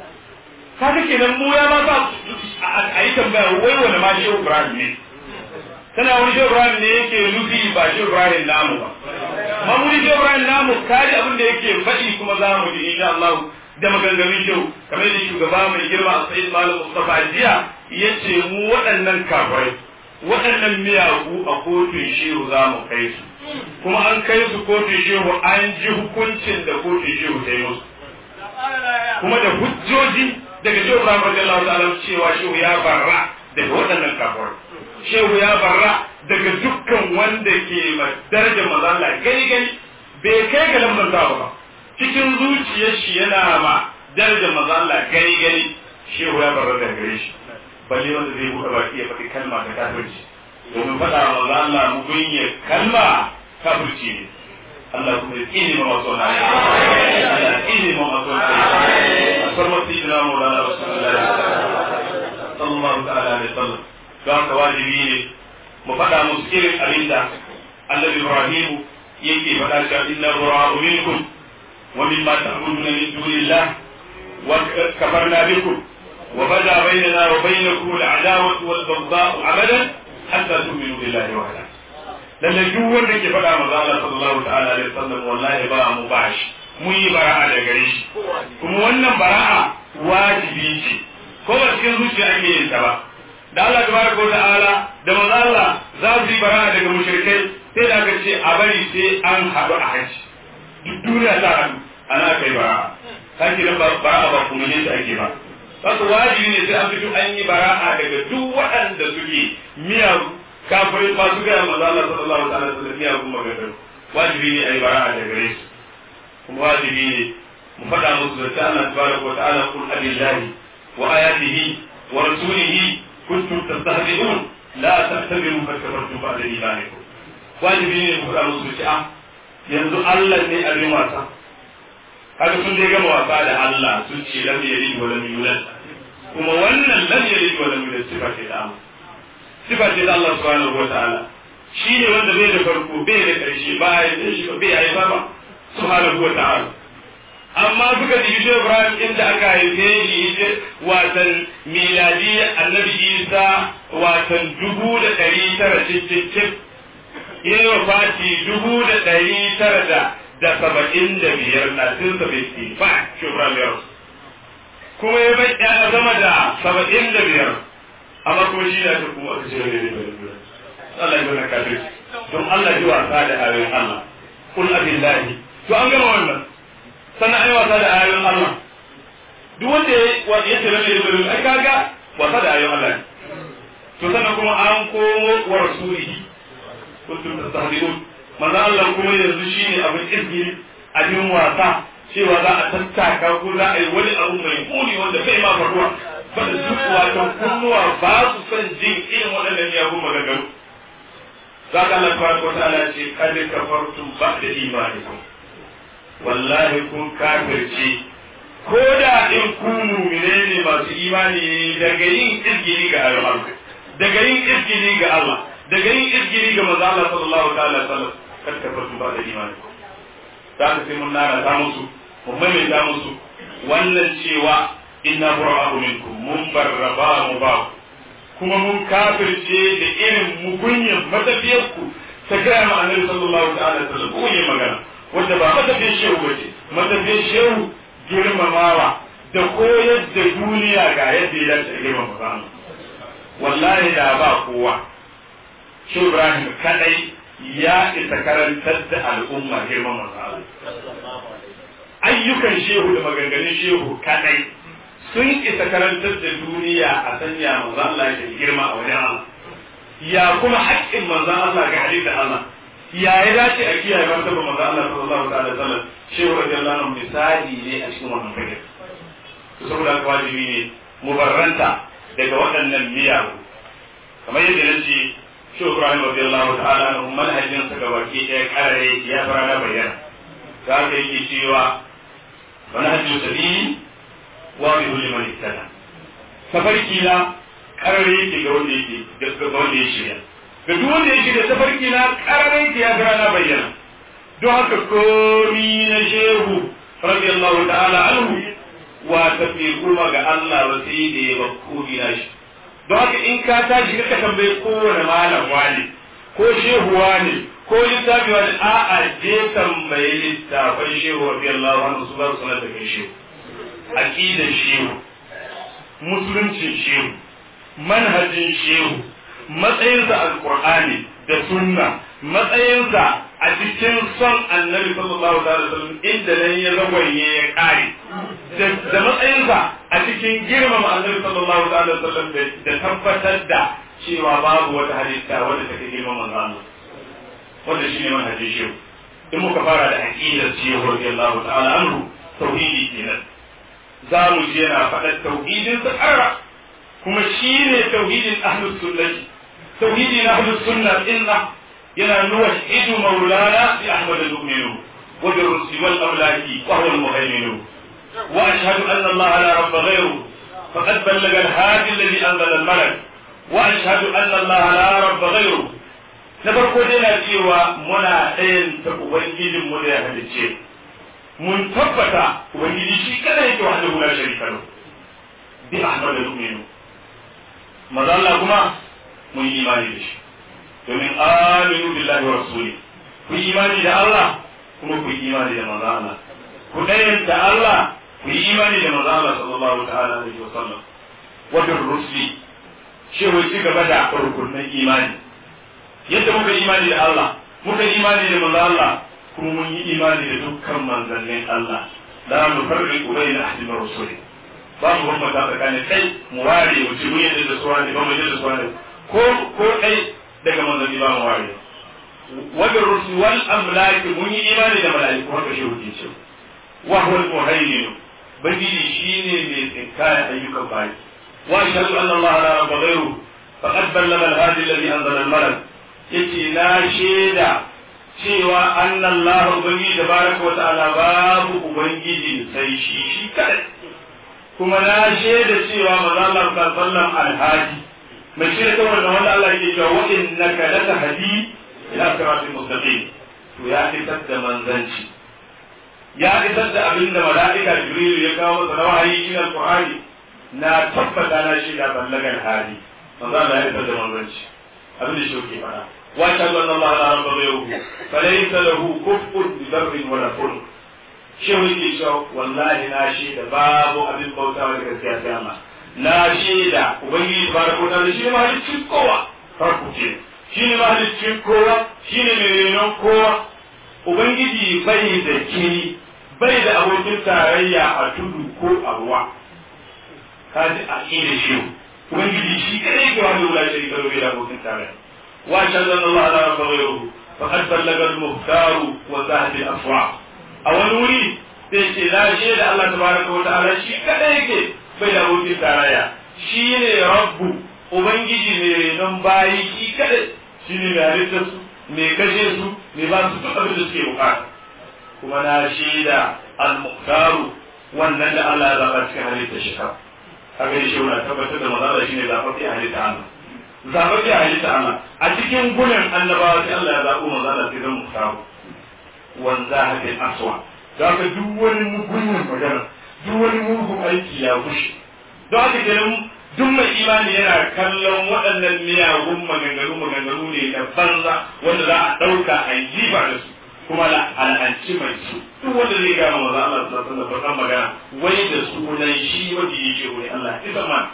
kaga kenan mu ya ma sa a yi tambaya wai wani ma shehu ibrahim ne tana wani shehu ibrahim ne yake nufi ba shehu ibrahim namu ba ma mu shehu ibrahim namu kare abin da yake faɗi kuma za mu ji insha Allah da maganganun shehu kamar da shugaba mai girma a sa'id malam mustafa jiya yace mu waɗannan kafirai waɗannan miyagu a kotun shehu za mu kai su kuma an kai su kotun shehu an ji hukuncin da kotun shehu ta yi musu kuma da hujjoji daga shehu Ibrahim radiyallahu ta'ala cewa shehu ya barra daga waɗannan kafirai shehu ya barra daga dukkan wanda ke ma darajar manzo Allah gani gani bai kai ga lambar ba ba cikin zuciyar shi yana ma darajar manzo Allah gani gani shehu ya barra daga gare shi balle wanda zai buɗe baki ya faɗi kalma ta kafirci domin faɗa wa manzo Allah mu binye kalma kafirci ne Allah kuma ya tsine ma masu wani Allah ya tsine ma masu wani farma sayyidina Maulana Rasulullah sallallahu ta'ala alaihi wasallam don haka wajibi ne mu faɗa musu irin abinda Annabi Ibrahim yake faɗa cewa inna bura'u minkum wa mimma ta'buduna min dunillah wa kafarna bikum wa bada bainana wa bainakum al-adawatu wal baghdha'u abadan hatta tu'minu billahi wahdahu lalle duk wanda ke faɗa maza Allah sallallahu ta'ala alaihi wasallam wallahi ba mu bashi mun yi bara'a da gare shi kuma wannan bara'a wajibi ce ko ba cikin zuciya ake yin ta ba da Allah tabaraka ta'ala da maza Allah za su yi bara'a daga mushrikai sai da aka ce a bari sai an haɗu a haji duk duniya ta haɗu a ana kai bara kake nan bara'a ba kuma ne ake ba haka wajibi ne sai an fito an yi bara'a daga duk waɗanda suke miyagu kafirai masu gaya maza Allah sallallahu alaihi wasallam miyagun magana wajibi ne a yi bara'a daga gare su kuma wajibi ne mu faɗa musu da ta Allah tabaraka wa ta'ala kul abillahi wa ayatihi wa rasulihi kuntum tastahzi'un la ta'tabiru qad kafartum ba'da imanikum wajibi ne mu faɗa musu da yanzu Allah ne abin wasa haka sun dai gama wasa da Allah sun ce lam yalid wa lam yulad kuma wannan lam yalid wa lam yulad sifa ce da Allah sifa ce da Allah subhanahu wa ta'ala shi ne wanda bai da farko bai da ƙarshe ba ya da shi bai yi ba subhanahu wa ta'ala amma suka ji shi Ibrahim inda aka haife shi watan miladi annabi Isa watan dubu da ɗari tara cikin yayi wa fati dubu da ɗari tara da da saba'in da biyar na tun saba'in fa shi Ibrahim ya rasu kuma ya bai ya zama da saba'in da biyar amma kuma shi ya ta kuma aka ce ne ne Allah ya bana kafir don Allah ji wasa da ayoyin Allah kul abillahi to an gama wannan sannan ai wasa da ayoyin Allah duk wanda ya ce lalle da ai kaga wasa da ayoyin Allah to sannan kuma an komo wa rasulihi kuntum tastahdiqun manzo Allah kuma yanzu shine abin izgiri abin wasa cewa za a tattaka ko za a yi wani abu mai muni wanda bai ma faruwa bada duk wato kunnuwa ba su son jin irin waɗannan miyagun maganganu za ka Allah tabaraka wa ta'ala ce kad kafartum ba'da imanikum wallahi kun kafirce ko da in ku mu'mine ne masu imani daga yin izgiri ga Allah daga yin izgiri ga Allah daga yin izgiri ga manzo Allah sallallahu ta'ala alaihi wasallam kad kafartum ba'da imanikum za ka sai mun nana ta musu mun maimaita musu wannan cewa inna bura'u minkum mun barraba mu ba kuma mun kafirce da irin mugunyan matafiyarku ta gaya ma annabi sallallahu ta'ala alaihi wasallam ko yi magana wanda ba matafiyar shehu bace matafiyar shehu girmamawa da koyar da duniya ga yadda ya dace girmama ba wallahi da ba kowa shehu Ibrahim kadai ya isa karantar da al'umma girmama ba ayyukan shehu da maganganun shehu kadai sun isa karantar da duniya a sanya manzon Allah ya girma a wajen Allah ya kuma haƙƙin manzon Allah ga halittar Allah ya ya dace a kiyaye martaba manzon Allah sallallahu alaihi wasallam shehu radiyallahu anhu misali ne a cikin wannan fage to saboda haka wajibi ne mubarranta daga waɗannan miyagu kamar yadda na ce shehu Ibrahim radiyallahu ta'ala anhu manhajin sa gabaki ɗaya karare ya fara na bayyana za ka yake cewa manhajin sabili wadihu liman ittana tafarki na karare yake ga wanda yake ga wanda ya shirya ga duk wanda ya shirya tafarki na karare yake ya gara na bayyana don haka komi na shehu radiyallahu ta'ala anhu wa tafi kuma ga Allah ba sai da ya bakkomi na shi don haka in ka tashi ka tambaye kowane malam wani ko shehu wani ko littafi wani a'a je tambaye littafin shehu radiyallahu anhu su ba su sanar da kai shehu aqidar shehu musuluncin shehu manhajin shehu matsayinsa alqur'ani da sunna matsayinsa a cikin son annabi sallallahu alaihi wasallam inda nan ya zagwaye ya kare da matsayinsa a cikin girmama annabi sallallahu alaihi wasallam da tabbatar da cewa babu wata halitta wadda take girmama Allah wanda shine manhajin shehu in muka fara da aqidar shehu radiyallahu ta'ala anhu tauhidi kenan za mu ji yana faɗar tauhidin sa ƙarra kuma shi ne tauhidin ahlus sunnati tauhidi na ahlus sunna inna yana nuwa idu maulana bi ahmad al-mu'minu wa bi rusul wal amlaki wa huwa al-muhaymin wa ashhadu anna allaha la rabba ghayru faqad ballaga al-hadi alladhi anzala al-malak wa ashhadu anna allaha la rabba ghayru na farko dai na cewa muna ɗayan ta ubangijin mu da ya halicce mun tabbata ubangiji shi kada yake wahdahu la sharika lahu bi ahmad al-mu'minu maza Allah kuma mun yi imani da shi domin aminu billahi wa rasuli ku yi imani da Allah kuma ku yi imani da maza Allah ku da Allah ku yi imani da maza Allah sallallahu ta'ala alaihi wa sallam wa bir rusuli shi wai ci gaba da rukunin imani yadda muka imani da Allah muka imani da maza Allah kuma mun yi imani da dukkan manzannin Allah la nufarriqu bayna ahadin min rusuli ba mu bambanta tsakanin kai mu ware mu ci mun yadda da suwa ne ba mu yadda da suwa ne ko ko kai daga manzanni ba mu ware wa bir rusul wal amlaki mun yi imani da mala'iku haka shi hukunci ce wa huwa al muhaymin bangiji shine mai tsinkaya ayyukan bayi wa ashhadu anna allaha la rabba ghayru faqad ballama al hadi alladhi anzala al malak yace na shaida cewa anna allah ubangiji tabaraka wa ta'ala babu ubangiji sai shi shi kadai kuma na shaida cewa manzo Allah sallallahu alhaji mai shaida ta wannan wanda Allah yake cewa wa innaka latahdi ila siratil mustaqim to ya isar da manzanci ya isar da abin da mala'ika jibril ya kawo masa na wahayi shi alqur'ani na tabbata na shaida ballagan hali manzo Allah ya isar da manzanci abin da shi yake fara wa shahadu anna Allah la rabba ghayruhu falaysa lahu kufun bi dharrin wala furq shehu yake cewa wallahi na shaida babu abin bautawa da gaskiya sai Allah na shaida ubangiji tabaraka ta'ala shi ne mahaliccin kowa farko ce shi ne mahaliccin kowa shi ne mai renon kowa ubangiji bai da kini bai da abokin tarayya a tudu ko a ruwa ka ji a ƙida shi ubangiji shi kadai ke wani wula shi karo bai da abokin tarayya wa shahadu Allah la rabba ghayruhu faqad ballaga al-muhtaru wa zahid al-aswa a wani wuri sai ce na da Allah tabaraka wa ta'ala shi kadai yake bai da abokin tarayya shi ne rabbu ubangiji mai renon bayi shi kadai shi ne mai halittar su mai kashe su mai ba su duk abin da suke bukata kuma na shaida al-muqtaru wannan da Allah ya zaba cikin halittar shi ka kaga shi wannan tabbatar da manzo shi ne zafafi a halitta Allah zafafi a halitta Allah a cikin gunan annabawa sai Allah ya zabo manzo Allah sai zan muqtaru wanza hadin aswa da ka duk wani mugun magana duk wani mugun aiki ya gushe don haka kenan duk mai imani yana kallon waɗannan miyagun maganganu maganganu ne na banza wanda za a ɗauka a yi jifa da su kuma al'anci mai su duk wanda zai gama maza Allah su zafi da bakan magana wai da sunan shi wanda yake wani Allah isa man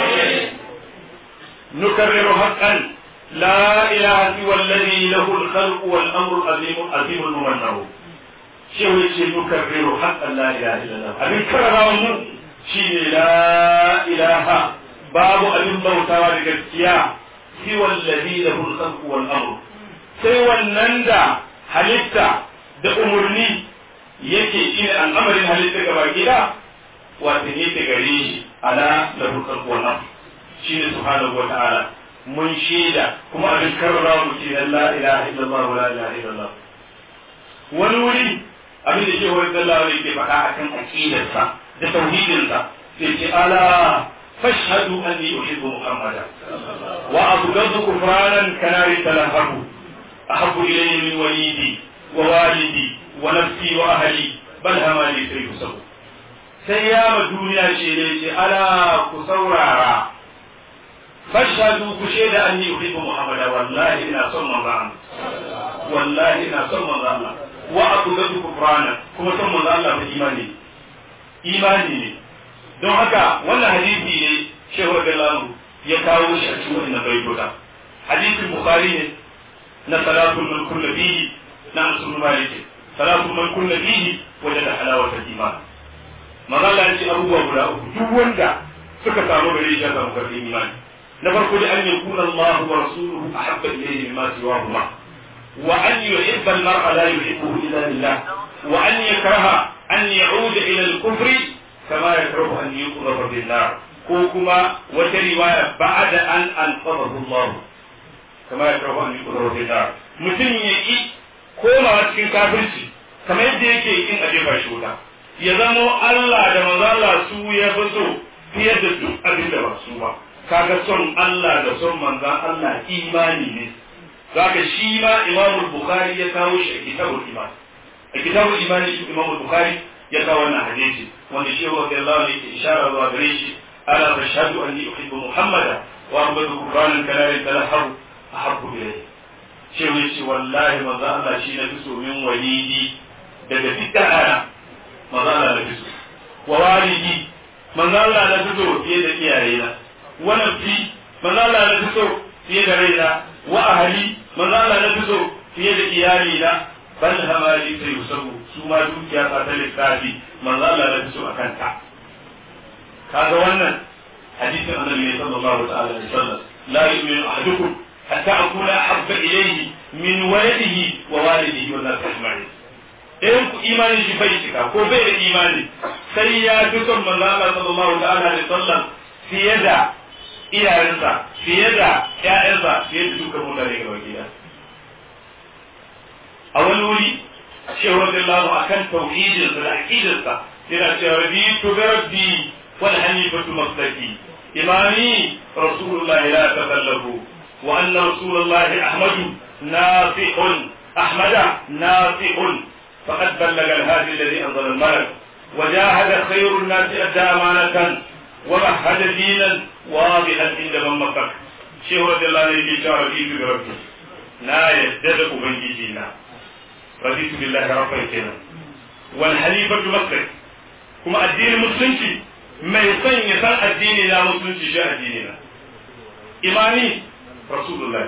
nukarriru haqqan la ilaha illa alladhi lahu al-khalqu wal amru azim azim al-mumannahu shehu yace nukarriru haqqan la ilaha illa Allah abin karrawa mu shine la ilaha babu abin bautawa da gaskiya fi wallazi lahu al-khalqu wal amr sai wannan da halitta da umurni yake shine al'amarin halitta gaba gida wato ne ta gare shi ala lahu al-khalqu wal amr shine subhanahu wa ta'ala mun shaida kuma abin karra mu ce la ilaha illallah wa la ilaha illallah wani wuri abin da ke wani sallah ne ke faɗa akan aqidarsa da tauhidinsa sai ce ala فاشهدوا أني أحب محمدا وأبغض كفرانا كنار تلهب أحب إلي من وليدي ووالدي ونفسي وأهلي بل همالي سيف سو سيام الدنيا شيء ألا كسورارا فاشهدوا كشيد أني أحب محمدا والله إنا صم الله والله إنا صم الله وأبغض كفرانا كما صم الله بإيماني إيماني don haka wannan hadisi ne shehu radiyallahu ya kawo shi a cikin wannan baitota hadisin bukhari ne na salatul man kunna fihi na asul malik salatul man kunna fihi wajada halawatul iman magana ya ce abubuwa guda uku duk wanda suka samu gare shi ya samu karfin imani na farko da an yakuna Allah wa rasuluhu ahabba ilayhi mimma siwahuma wa an yuhibba al-mar'a la yuhibbuhu illa lillah wa an yakraha an ya'uda ila al-kufri كما يكره أن يقذف بالنار كوكما وترواية بعد أن أنقذه الله كما يكره أن يقذف بالنار mutum ya ƙi komawa cikin kafirci kamar yadda yake kin a jefa shi wuta ya zamo Allah da manzo Allah su ya fi so fiye da duk abin da ba su ba kaga son Allah da son manzon Allah imani ne zaka shi ma Imam Bukhari ya kawo shi a kitabul iman a kitabul iman shi Imam Bukhari ya kawo wannan hadisi wanda shi wa Allah ne ke ishara zuwa gare shi ala tashhadu anni uhibbu muhammada wa abadu qur'anan kana talahhabu ahabbu ilayhi shi ne shi wallahi manzo Allah shi na fi so min walidi daga dukkan ana manzo Allah na fi so wa walidi manzo Allah na fi so fiye da iyayena wa nafsi manzo Allah na fi so fiye da raina wa ahli manzo Allah na fi so fiye da iyalina bal hamali ta yusabu su ma dukiya ta ta lissafi manzo Allah ya so akan ta kaga wannan hadisin annabi ne sallallahu ta'ala alaihi wasallam la yu'minu ahadukum hatta akuna ahabba ilayhi min waladihi wa walidihi wa nas ajma'in in ku imani shi bai cika ko bai da imani sai ya fi son manzo Allah sallallahu ta'ala alaihi wasallam fiye da iyayensa fiye da ƴaƴansa fiye da dukkan mutane gaba gida a wani wuri shehu radiyallahu akan tauhidinsa da aqidarsa yana cewa rabitu bi rabbi wal hanifatu maslaki imami rasulullah la takallafu wa anna rasulullah ahmadu nasihun ahmada nasihun faqad ballaga al-hadi alladhi anzala al-malak وجاهد خير الناس أدى أمانة ومهد دينا واضحا عند من مكك شيخ رضي الله عنه يقول رضيت بربي لا يزدد أبنجينا رضيت بالله ربا كنا والحليفة مكة كما الدين المسلمي ما يصن يسان الدين لا مسلمي شاء ديننا إيماني رسول الله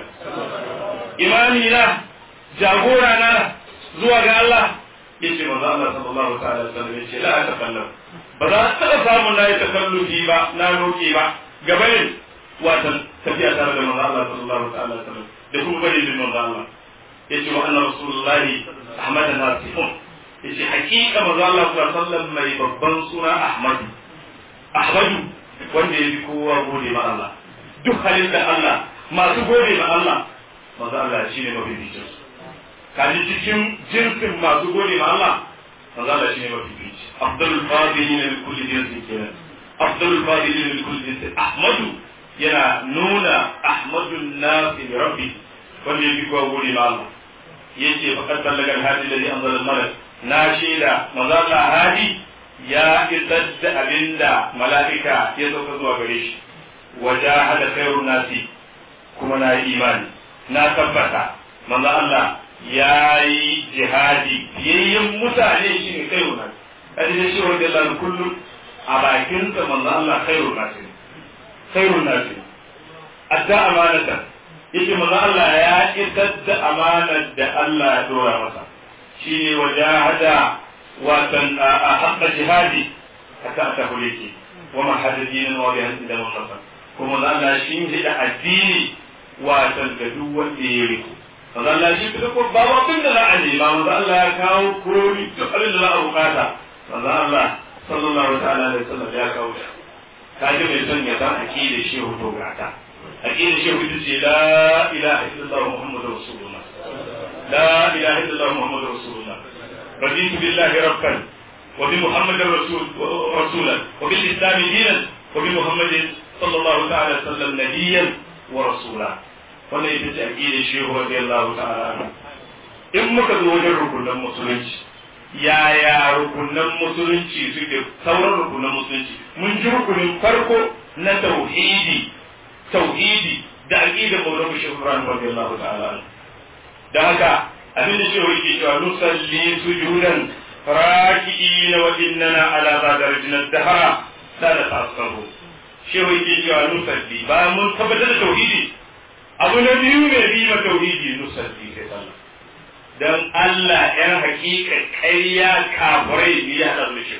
إيماني لا جاغورا نا زوا الله yace manzo Allah sallallahu ta'ala alaihi wasallam yace la takallam ba za ta taba samu na yi takallufi ba na roke ba gabanin watan tafiya tare da manzo Allah sallallahu ta'ala alaihi wasallam da kuma bari bin manzo Allah yace wa anna rasulullahi ahmad nasifun yace hakika manzo Allah sallallahu alaihi wasallam mai babban suna ahmad ahmadu wanda ya fi kowa gode ma Allah duk halin da Allah masu gode ma Allah manzo Allah shine mafi bicinsu kaji cikin jinsin masu gode ma Allah manzo Allah shine mafi fici afdalul fadilin min kulli jinsin kenan afdalul fadilin min kulli jinsin ahmadu yana nuna ahmadun nasi li rabbi wanda yake kuwa gode ma Allah yace faqad ballaga al-hadi alladhi anzala al-malak na shaida manzo Allah hadi ya isar da abinda mala'ika ya sauka zuwa gare shi wajahada khairun nasi kuma na yi imani na tabbata manzo Allah ya yi jihadi fiyayyen mutane shi ne kai wunan kadi da shi wanda Allah kullum a bakin sa manzo Allah khairun nasi khairun nasi adda amanata yake manzo Allah ya isar da amanar da Allah ya dora masa shine wajahada watan a haqqa jihadi haka ta hulike wa ma hadadin wa bi hadin da mun kuma Allah shi ne da addini watan ga duk wanda ya riko manzo Allah shi kuma ko babu abin da za a nema manzo Allah ya kawo kurori duk abin da za a bukata manzo Allah sallallahu ta'ala alaihi wasallam ya kawo shi kaji mai son ya san aqida shehu to gata aqida shehu ita ce la ilaha illallah muhammadur rasulullah la ilaha illallah muhammadur rasulullah raditu billahi rabban wa bi muhammadin rasul rasulan wa bil islam dinan wa bi muhammadin sallallahu ta'ala sallam nabiyyan wa rasula wannan ita ce aqidar shehu radiyallahu ta'ala in muka zo wajen rukunan musulunci yaya rukunan musulunci suke sauran rukunan musulunci mun ji rukunin farko na tauhidi tauhidi da aqidar maulana shehu ibrahim radiyallahu ta'ala da haka abin da shehu yake cewa nusalli sujudan raki'ina wa innana ala zadarjina dahara sana tasarru shehu yake cewa nusalli bayan mun tabbatar da tauhidi abu na biyu ne bi ma tauhidi nusalli sai sallah dan Allah yan hakika ƙarya kafirai ne ya hada da shi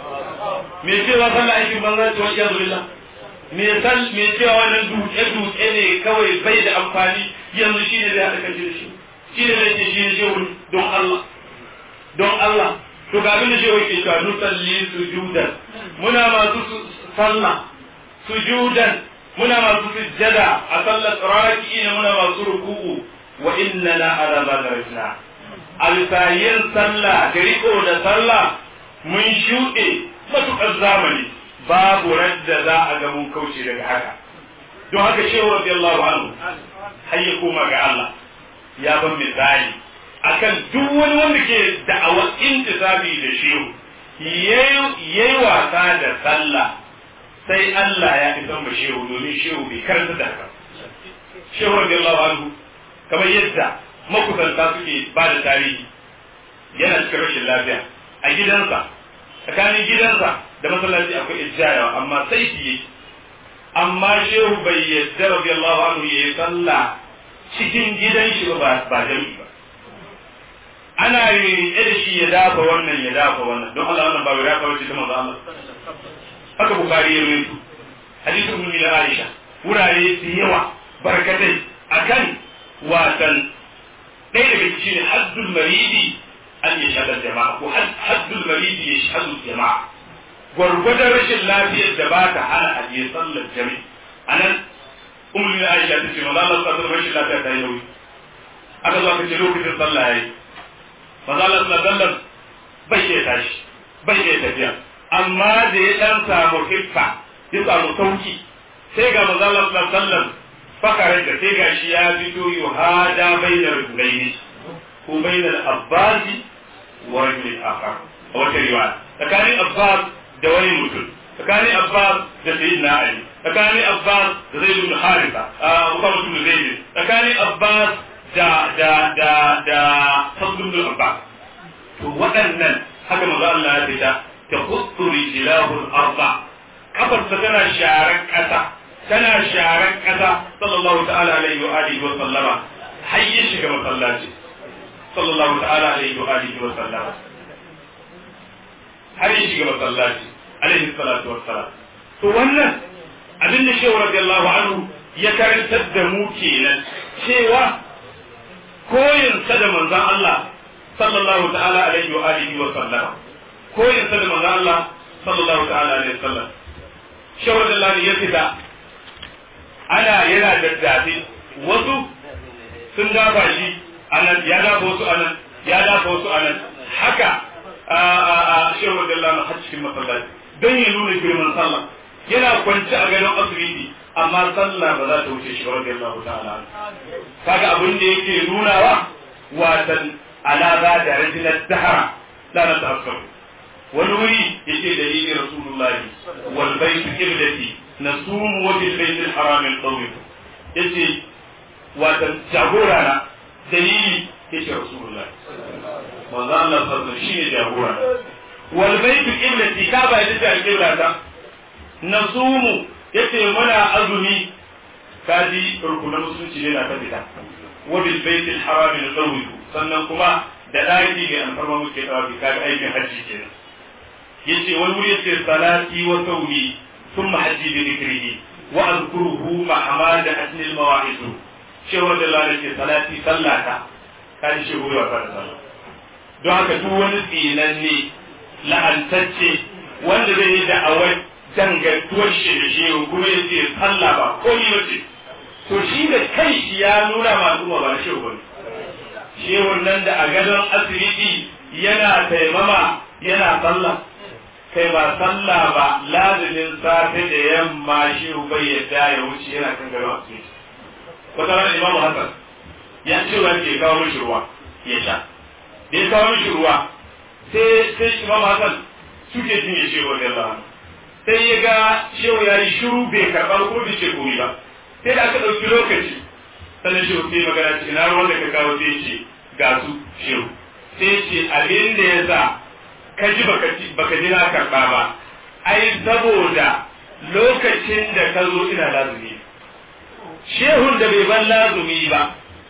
me cewa sallah aikin banza ce wani yanzu billah me sal me cewa wannan duke duke ne kawai bai da amfani yanzu shi ne zai hada kan shi shi ne zai ce shi ne shehu don Allah don Allah to ga abin da shehu ke cewa nusalli sujudan muna masu sallah sujudan muna masu sujjada a sallar raki'in muna masu ruku'u wa innana ala zagarina a bisa yin sallah da riko da sallah mun shuɗe matuƙar zamani babu radda za a ga mun kauce daga haka don haka shehu radiyallahu anhu har ya koma ga Allah ya ban misali akan duk wani wanda ke da'awar intisabi da shehu yayi wasa da sallah sai Allah ya fi san shehu domin shehu bai karanta da haka shehu radiyallahu anhu kamar yadda makusanta suke ba da tarihi yana cikin rashin lafiya a gidansa tsakanin gidansa da masallaci akwai ijjaya amma sai shi amma shehu bai yadda radiyallahu anhu yayi sallah cikin gidan shi ba ba jami'i ba ana mai riƙe da shi ya dafa wannan ya dafa wannan don Allah wannan ba ya dafa wace ta manzo Allah haka bukari ya rawaito hadisin ummi da Aisha wurare su yawa barkatai akan watan ɗaya daga cikin haddul maridi an ya shaɗar jama'a ko haddul maridi ya shaɗu jama'a gwargwadon rashin lafiyar da ba ta hana a je sallar jami'i a nan umar da aisha ta ce maza Allah sallar rashin lafiya ta yi nauyi aka zo aka ce lokacin sallah ya yi maza Allah sallar bai iya tashi bai iya tafiya amma da ya ɗan samu hiffa ya samu sauki sai ga maza Allah sallar fakarar da sai gashi ya fito yi hada bainar gulaini ko bainar abbasi wa rajulin akhar a wata riwaya tsakanin abbas da wani mutum tsakanin abbas da sayyidina ali tsakanin abbas da zaid ibn haritha abubakar ibn zaid tsakanin abbas da da da da fadl ibn abbas to waɗannan haka manzo Allah ya fita ta khuttu rijlahu al-arba kafarsa tana sharar ƙasa tana sharar ƙasa sallallahu ta'ala alaihi wa alihi wa sallama har ya shiga masallaci sallallahu ta'ala alaihi wa alihi wa sallama har ya shiga masallaci alaihi salatu wassalam to wannan abin da shehu radiyallahu anhu ya karantar da mu kenan cewa koyin sa da manzon Allah sallallahu ta'ala alaihi wa alihi wa sallama koyin sa da manzon Allah sallallahu ta'ala alaihi wa sallam shehu radiyallahu ya fita ana yana daddafe wasu sun dafa shi anan ya dafa wasu anan ya dafa wasu anan haka a shehu radiyallahu anhu har cikin masallaci don ya nuna girman sallah yana kwanci a gadon asibiti amma sallah ba za ta wuce shi radiyallahu ta'ala kaga abin da yake nunawa watan alaza da rajulat dahara la na ta'akkar wani wuri yake dalilin rasulullahi wal baitu qiblati nasumu wa bil baitil haram al tawif yace watan jagora na dalili yake rasulullahi manzo Allah sallallahu alaihi shine jagora wal baitu qiblati ka ba ita ce qiblata nasumu yace muna azumi kaji rukunan musulunci ne na ta fita wa bil baitil haram al tawif sannan kuma da daki ne alfarma muke tawafi kaga aikin hajji kenan yace wani wuri yace salati wa sawmi thumma hajji bi dhikrihi wa azkuruhu ma hamada asni al mawa'id cewa da Allah yake salati sallata kaji shi wuri wa sallah don haka duk wani tsinanne la'antacce wanda zai yi da'awar dangantuwar shi da shi kuma ya ce sallah ba ko ni wace to shi da kai shi ya nuna masu ba na shehu bane shehun nan da a gadon asibiti yana taimama yana sallah kai ba sallah ba lazumin safe da yamma shehu bai yadda ya wuce yana kan gadon asibiti wata rana imamu hasan ya ce wa ke kawo mishi ruwa ya sha da ya kawo mishi ruwa sai sai imamu hasan suke jin ya shehu da Allah sai ya ga shehu ya yi shiru bai karɓa ko bai ce komai ba sai da aka ɗauki lokaci sannan shehu sai magana ce na ruwan da ka kawo sai ce ga su shehu sai ce abin da ya sa ka ji baka ji na karɓa ba ai saboda lokacin da ka zo ina lazumi shehun da bai ban lazumi ba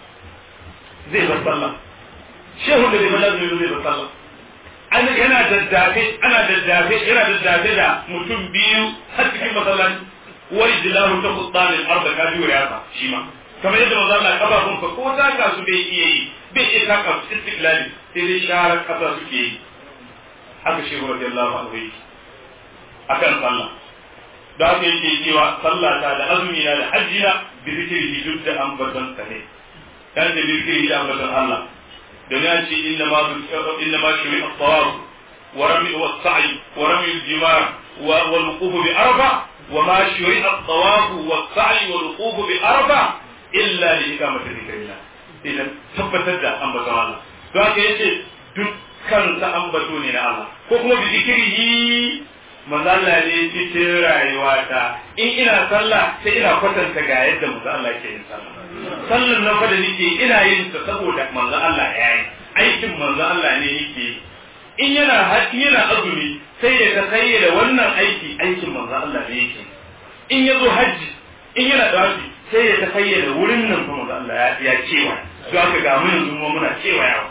zai bar sallah shehun da bai ban lazumi zai bar sallah an yana daddafe ana daddafe yana daddafe da mutum biyu har cikin masallaci wai jilahu ta kuttanin arda ka biyu ya shi ma kamar yadda manzo Allah kafafun ka ko taka su bai iya yi bai iya taka su istiklali sai dai sharar kasa suke yi haka shehu radiyallahu anhu yake akan sallah da haka yake cewa sallah ta da azumi na da hajji na bi zikiri duk da ambaton sa ne kan da zikiri da ambaton Allah don ya ce inna ma inna ma shuri at-tawaf wa rami wa sa'i wa rami al-jimar wa wal wuquf bi arba wa ma shuri at-tawaf wa sa'i wal wuquf bi arba illa li ikamati dhikrillah idan tabbatar da ambaton Allah don haka yace dukkan sa ambato ne na Allah ko kuma bi zikrihi manzo Allah ne cikin rayuwata in ina sallah sai ina kwatanta ga yadda manzo Allah ke yin sallah sallan nan fa da nake ina yin ta saboda manzo Allah ya yi aikin manzo Allah ne yake in yana haƙi yana azumi sai ya ta da wannan aiki aikin manzo Allah ne yake in ya zo hajji in yana dawafi sai ya ta da wurin nan fa manzo Allah ya cewa don haka ga mu yanzu muna cewa yawa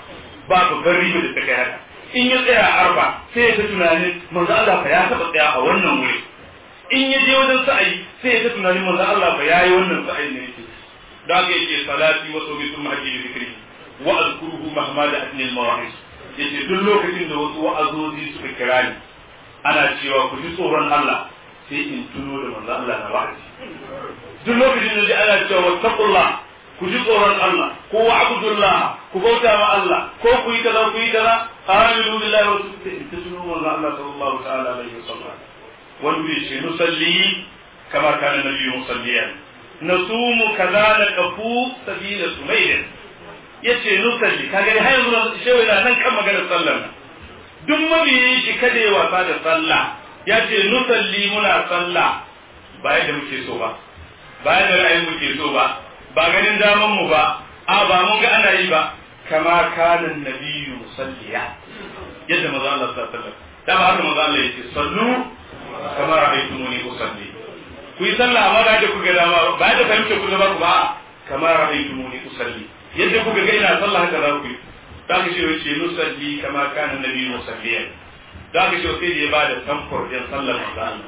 ba babban riba da ta kai haka in ya tsaya a arfa sai ya ta tunanin manzo Allah fa ya taba tsaya a wannan wuri in ya je wajen sa'ayi sai ya ta tunanin manzo Allah fa yayi wannan sa'ayi ne yake da haka yake salati wa sawmi thumma hajji bi dhikri wa azkuruhu mahma da atni al mawahis yace duk lokacin da wasu wa'azozi suka kira ni ana cewa ku ji tsoron Allah sai in tuno da manzo Allah na wa'azi duk lokacin da ana cewa wattaqullah ku ji tsoron Allah ko wa abdullah ku bauta ma Allah ko ku yi kaza ku yi kaza aminu billahi wa sunni in tuno manzo Allah sallallahu ta'ala alaihi wasallam wanda yace nusalli kama kana nabiyyu musalliyan nasumu kaza na kafu sabila sumayda yace nusalli kaga har yanzu shewa yana nan kan maganar sallar nan duk mabiyin shi kada ya wasa da sallah ya ce nusalli muna sallah ba yadda muke so ba ba yadda ra'ayin muke so ba ba ganin daman mu ba a ba mun ga ana yi ba kama kanan nabiyyu musalliya yadda maza Allah sallallahu alaihi wasallam da ba haka maza Allah yake sallu kama ra'aytumuni usalli ku yi sallah amma ba yadda kuka dama ba yadda fahimce ku ba ku ba kama ra'aytumuni usalli yadda kuka ga ina sallah haka za ku yi da ka ce wace nusalli kama kana nabi musalliyan da ka ce sai da ya bada samfur din sallar manzo Allah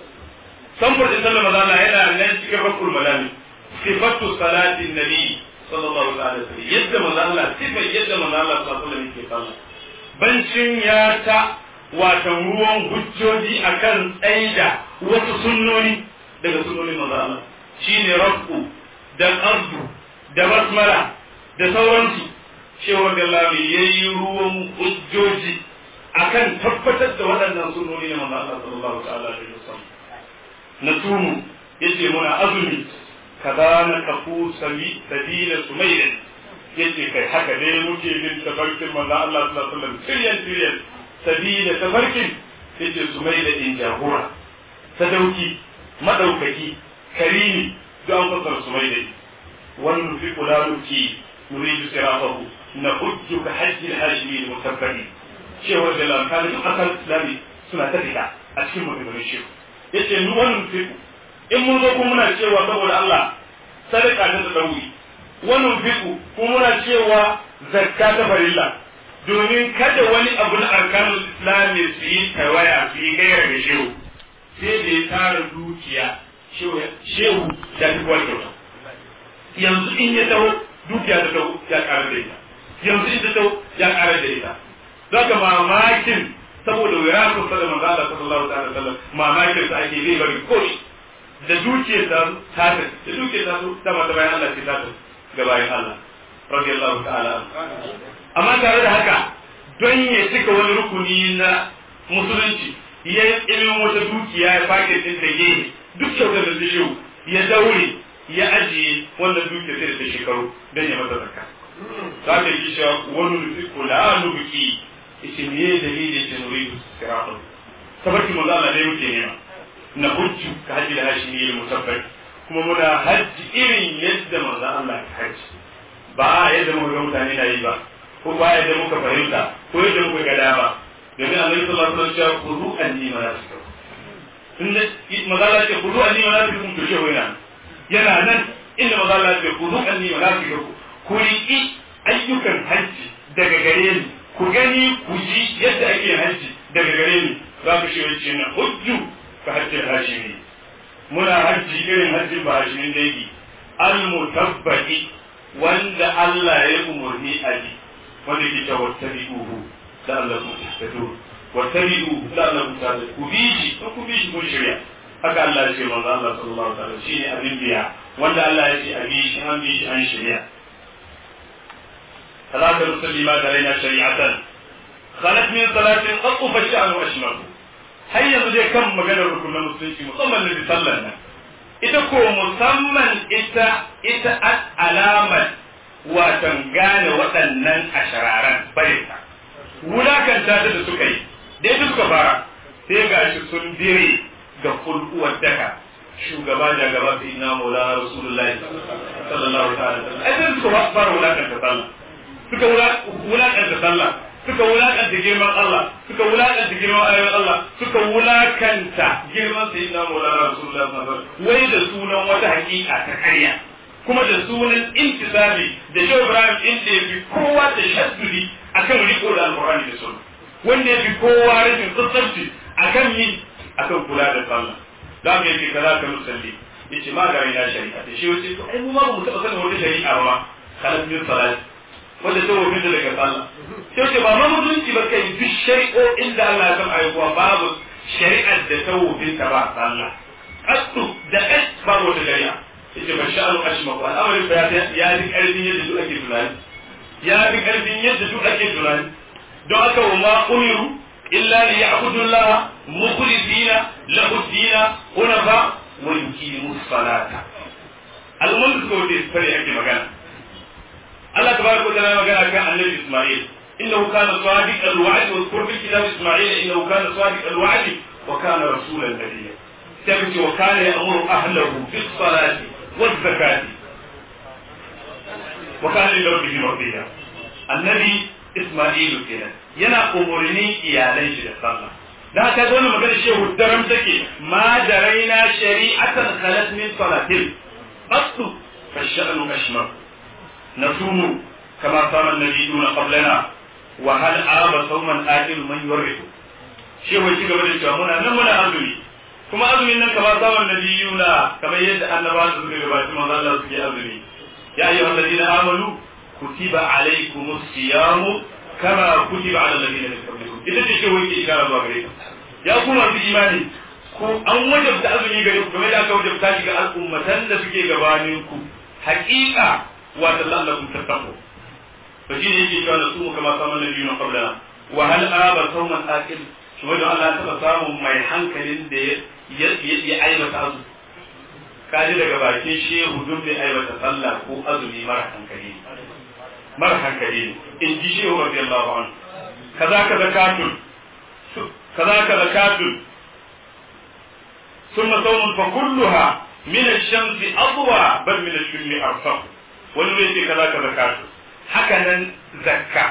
samfur din sallar manzo Allah yana nan cikin rakul malami sifatu salati nabi sallallahu alaihi wasallam yadda manzo Allah sifar yadda manzo Allah sallallahu alaihi wasallam yake sallah bancin ya ta watan ruwan hujjoji akan tsaida wasu sunnoni daga sunnonin manzo Allah shine rafu da ardu da basmala da sauransu cewar da lami ya yi ruwan hujjoji akan tabbatar da waɗannan sunoni na manzo Allah sallallahu ta'ala alaihi wasallam na tumu yace muna azumi kaza na kafu sami sabila sumayya yace kai haka ne muke bin tafarkin manzo Allah sallallahu alaihi wasallam tiryan tiryan sabila tafarkin yace sumayya in jagora sadauki madaukaki karimi don fasar sumayya wannan fi kula نريد صراطه نحج كحج الهاشمي المتبعين شيخ da lamkani duk asal islami suna ta fita a cikin maganganun shehu ya ce nu wannan fiku in mun zo kuma muna cewa saboda Allah sadaka ta da dauri wannan fiku kuma muna cewa zakka ta farilla domin kada wani abu na arkanul islami su yi tawaya su yi gaira da shehu sai da ya tara dukiya shehu da ta kyauta yanzu in ya taho dukiya ta tau ya ƙara da ita yanzu ita tau ya ƙara da ita za ka mamakin saboda wira ku sada manzo Allah sallallahu alaihi wasallam mamakin sa ake zai bari koshi da dukiyar ta ta da dukiyar ta ta mata bayan Allah ce ta ta ga bayan Allah radiyallahu ta'ala amma tare da haka don ya cika wani rukuni na musulunci ya yi ilimin wata dukiya ya fake din da gehe duk kyautar da zai ya daure ya ajiye wannan dukiya sai da ta shekaru don ya masa zakka za ka yi cewa wani nufi kula nubuki ita me dalilin da nuri siratun tabarki manzo Allah dai muke nema na hujju ka haji da hashi ne musabbar kuma muna hajji irin yadda manzo Allah ya hajji ba yadda muka ga mutane na yi ba ko ba yadda muka fahimta ko yadda muka ga dama domin annabi sallallahu alaihi wasallam ya kudu anni manasikakum inda manzo Allah ya kudu anni manasikakum to shehu yana yana nan inda maza Allah ya ku zuƙan ni malafikaku ku riƙi ayyukan hajji daga gare ni ku gani ku ji yadda ake hajji daga gare ni za ku shi wacce na hujju ka hajjin hashimi muna hajji irin hajjin ba hashimin dangi al-mutabbaqi wanda Allah ya umurni a yi wanda ke ta wattabi'uhu da Allah ku tahtadun wattabi'uhu da Allah ku tahtadun ku bi shi ku bi shi kun shirya haka Allah ya ce manzo Allah sallallahu alaihi wasallam shine abin biya wanda Allah ya ce abi shi an bi shi an shari'a salatu musallima da raina shari'atan khalat min salatin qattu fa sha'nu ashmar har yanzu dai kan maganar rukunin musulunci musamman da sallar nan ita ko musamman ita ita alamar watan gane waɗannan ashararan barinta wulakanta ta da suka yi dai suka fara sai gashi sun dire ga kulkuwar daka shugaba da gaba sai na maulana rasulullahi sallallahu ta'ala ai sai suka fara wulakanta sallah suka wulakanta sallah suka wulakanta girman Allah suka wulakanta girman ayoyin Allah suka wulakanta girman sayyidina maulana rasulullahi sallallahu alaihi wasallam wai da sunan wata hakika ta karya kuma da sunan intisabi da Shehu Ibrahim inda ya fi kowa da shaddudi akan riko da alqur'ani da sunna wanda yafi kowa rashin tsantsanci akan ni akan kula da sallah da me yake kaza ka musalli yace ma ga ina shari'a da shi wace to ai mu ma mu taba sanin wata shari'a ba kalan min salat wanda ta wofi da daga sallah sai ce ba ma mutunci ba kai duk shari'o'in da Allah ya san ayyuka babu shari'ar da ta wofi ta ba sallah kasu da kai babu wata shari'a yace ba sha'anu ashmaku al'amarin ba ya ji karfin yadda duk ake tunani ya fi karfin yadda duk ake tunani don haka wa ma umiru illa li ya'budu Allah mukhlisina lahu dina hunafa wa yuqimu salata al'ummar su kawai da fare ake magana Allah tabaraka wa ta'ala magana kan annabi Isma'il innahu kana sadiq al-wa'd wa zkur fil kitab Isma'il innahu kana sadiq al-wa'd wa kana rasulan nabiyya sai wa kana ya'muru ahlahu bis salati waz zakati wa kana li rabbihi mardiya annabi Isma'il kenan yana umurni iyalan shi da sallah da haka zo na magana shehu daram take ma daraina shari'atan khalat min salatin aslu fa sha'nu ashmar nasumu kama sama nabiyuna qablana wa hal aba sawman aqil man yuridu shehu ci gaba da cewa muna nan muna azumi kuma azumin nan kama sama nabiyuna kamar yadda annabawa suka gabaci manzo Allah suke azumi ya ayyuhal ladina amanu kutiba alaykumus siyamu kama kutiba ala alladhina min qablikum ita ce shehu yake ishara zuwa gare ka ya ku masu imani ko an wajabta azumi gare ku kamar da aka wajabta shi ga al'ummatan da suke gabanin ku haƙiƙa wa tallallakum tattaqu to shi ne yake cewa na su kama samun nabi na qablana wa hal aba sawman aqil shi wanda Allah ta samu mai hankalin da ya ya aibata azu kaji daga bakin shehu duk da aibata sallah ko azumi mara hankali mara hankali in ji shehu radiyallahu anhu kaza ka zakatun kaza ka zakatun ثم صوم فكلها من الشمس أضوى بل من الشم أرفق والويت كذا كذا هكذا زكاة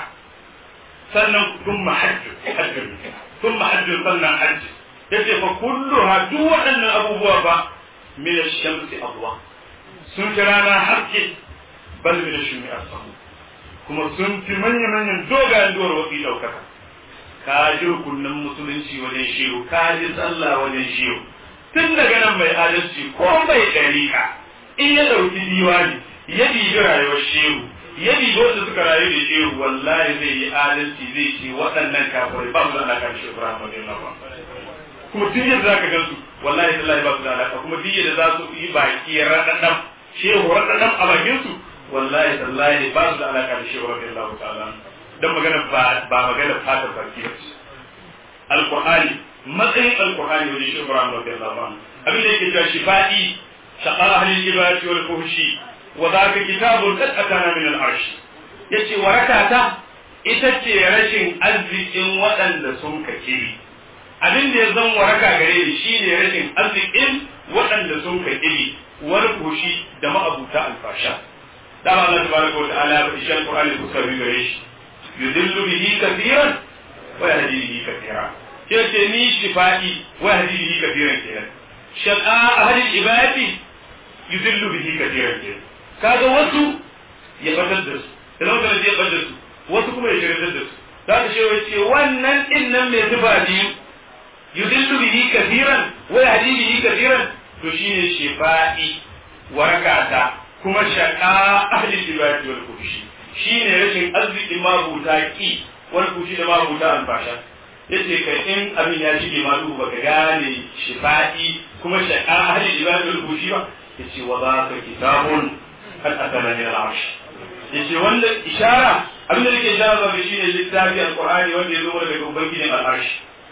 sannan thumma hajj hajj thumma hajj sannan hajj yace fa kulluha duk waɗannan abubuwa ba min ash-shamsi adwa sun fi rana haske bal min ash-shumi asfahu kuma sun fi manya manyan dogayen duwar wasi daukaka ka ji rukunin musulunci wajen shehu ka ji sallah wajen shehu tun daga nan mai adalci ko mai ɗariƙa in ya ɗauki diwani ya ɗibi rayuwar shehu ya ɗibi wanda suka rayu da shehu wallahi zai yi adalci zai ce waɗannan kafirai ba su da alaƙa da shehu Ibrahim radiyallahu anhu kuma duk yadda zaka gansu wallahi tallahi ba su da alaƙa kuma duk yadda za su yi baki raɗaɗɗam shehu raɗaɗɗam a bakin su wallahi tallahi ba su da alaƙa da shehu radiyallahu ta'ala dan magana ba ba magana fatar baki ba ce alqur'ani matsayin alkur'ani wajen shi Ibrahim radiyallahu anhu abin da yake cewa shifa'i shaqa ahli ibadati wal fuhshi wa dhaka kitabun qad atana min al-arsh yace warakata ita ce rashin arzikin waɗanda sun kakiri abin da ya zan waraka gare ni shine rashin arzikin waɗanda sun kakiri wal fuhshi da ma'abuta alfasha dama Allah tabaraka wa ta'ala ya faɗi shi alqur'ani kusa gare shi yudillu bihi kathiran wa yahdi bihi kathiran yace ni shifa'i wa hadi bihi kathiran kenan shaqa ahli ibadi yuzillu bihi kathiran kenan kaga wasu ya fadar da su da lokacin da ya fadar su wasu kuma ya shirin da su za ka ce wace wannan din nan mai zuba biyu yuzillu bihi kathiran wa hadi bihi kathiran to shine shifa'i warakata kuma shaqa ahli ibadi wal kushi shine rashin arziki mabuta ki wal kushi da mabuta albasha yace ka in abin ya shige ma duhu baka gane shifa'i kuma shaqa ahli ibadul bushi ba yace wa za ka kitabun kan atana min al-arsh yace wanda ishara abin da yake ishara ga shine littafi alqur'ani wanda ya zo daga ubangijin al-arsh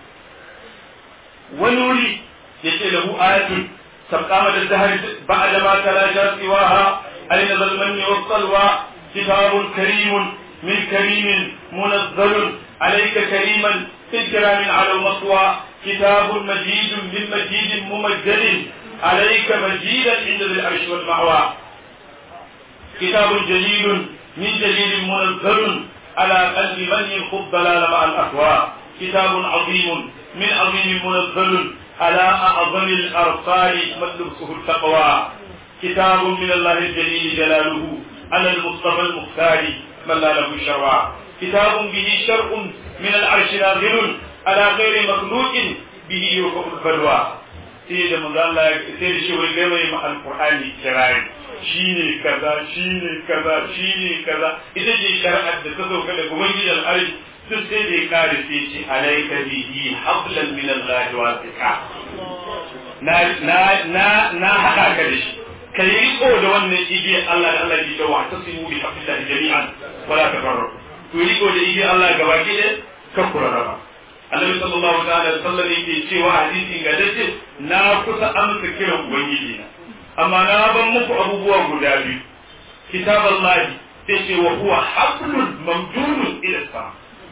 wani wuri yace lahu ayatun sabqama da dahr ba'da ma talasha siwaha aina zalmanni was-salwa kitabun karimun min karimin munazzalun عليك كريما في الكرام على المطوى كتاب مجيد من مجيد ممجد عليك مجيدا عند ذي العرش والمعوى كتاب جليل من جليل منزل على قلب من يخض ضلال مع الاهواء كتاب عظيم من عظيم منزل على اعظم الارصال ملبسه التقوى كتاب من الله الجليل جلاله على المصطفى المختار من لا له شرع kitabun bihi shar'un min al-arsh nazilun ala ghairi makhluqin bihi yuqul balwa sai da manzo Allah sai da shi wani da mai ma alqur'ani kirari shine kaza shine kaza shine kaza ita ce shari'ar da ta sauka daga ubangiji al-arsh duk sai da ya kare sai ce alayka bihi hablan min Allah wasiqa na na na na hada ka da shi ka yi riko da wannan igiyar Allah da Allah ke cewa ta simu bi hafillahi jami'an wala tafarraqu ku riko da igiyar Allah gaba ki da ka kuraraba Annabi sallallahu ta'ala alaihi wasallam yake cewa hadisi ga dace na kusa amsa kiran ubangiji na amma na ban muku abubuwa guda biyu kitaballahi sai ce wa huwa hablun mamdunun ila sama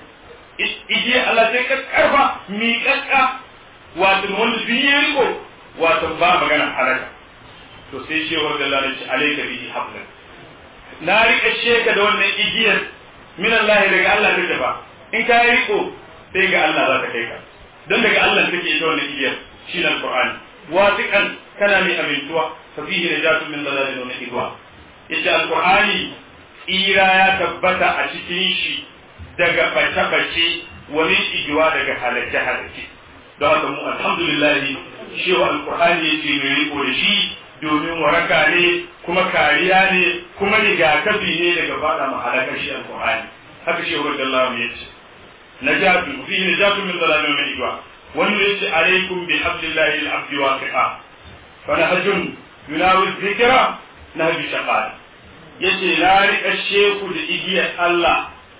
igiyar Allah sai ka karfa miƙaƙƙa wato wanda biyu riko wato ba magana halaka to sai shewar da lalace alaika bihi hablan na rika sheka da wannan igiyar min Allah daga Allah take ba in ka yi riko sai ga Allah za ta kai ka don daga Allah take ita wannan igiyar shi ne alqur'ani wasiqan kana mai amintuwa fa fihi najatun min dalalin wa idwa ita alqur'ani ira ya tabbata a cikin shi daga bace-bace wani igiwa daga halake-halake don haka mu alhamdulillah shewa alqur'ani yake mai riko da shi domin waraka ne kuma kariya ne kuma rigakafi ne daga fada mahalakar shi alqur'ani haka shi wa Allah ya ce najatu fi najatu min dalalin min igwa wanda yace alaikum bi hablillahi al-abdi waqi'a fa nahjun yunawi dhikra nahbi shaqal yace la rika sheku da igiyar Allah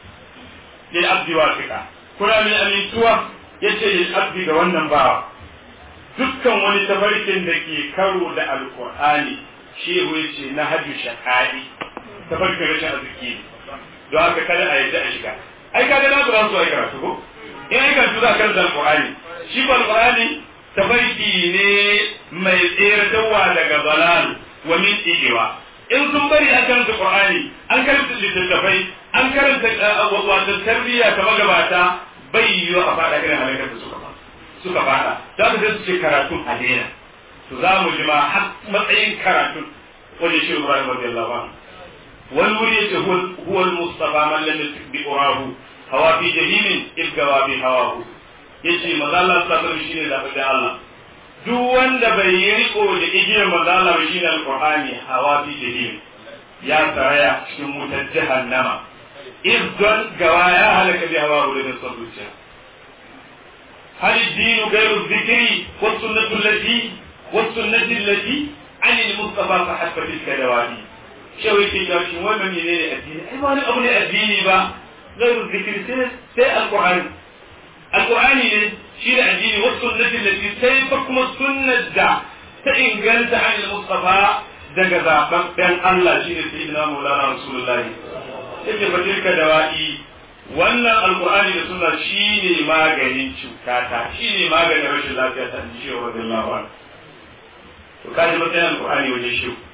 lil abdi waqi'a kuna min amintuwa yace lil abdi ga wannan bawa dukkan wani tafarkin da ke karo da alkur'ani shehu ya ce na hajju shaka'i tafarkin rashin arziki ne don haka kada a yadda a shiga ai kaga na zuwa su ai karatu ko in ai karatu za a karanta alkur'ani shi ba alkur'ani tafarki ne mai tseratarwa daga balal wa min ijewa in sun bari an karanta qur'ani an karanta littattafai an karanta wato tarbiyya ta magabata bai yiwu a faɗa irin halakar da suka suka fada za mu su ce karatun a daina to za mu ji ma har matsayin karatun wani shi Ibrahim radiyallahu anhu wani wuri yace huwa al-mustafa man lam yusik bi urahu hawa fi jahimin ibgawa bi hawahu yace manzo Allah sallallahu alaihi shine da da Allah duk wanda bai yi riko da igiyar manzo Allah ba shine al-Qur'ani hawa fi jahim ya tsaraya cikin wutar jahannama idan gawa ya halaka bi hawahu da son zuciya هل الدين غير الذكر والسنة التي والسنة التي عن المصطفى فحسب تلك دوادي شو يكي جاشي وين من ينين الدين اي ما ابني الدين با غير الذكر سي القرآن القرآن شيل الدين والسنة التي سيفكم السنة دا تإن قلت عن المصطفى daga zaɓaɓɓen Allah shi ne sayyidina Maulana Rasulullahi yake fa tilka dawa'i wannan alkur'ani da suna shi ne maganin cutata shi ne maganin rashin lafiya ta ji shi wa radiyallahu anhu to kaji matsayin alkur'ani wajen shi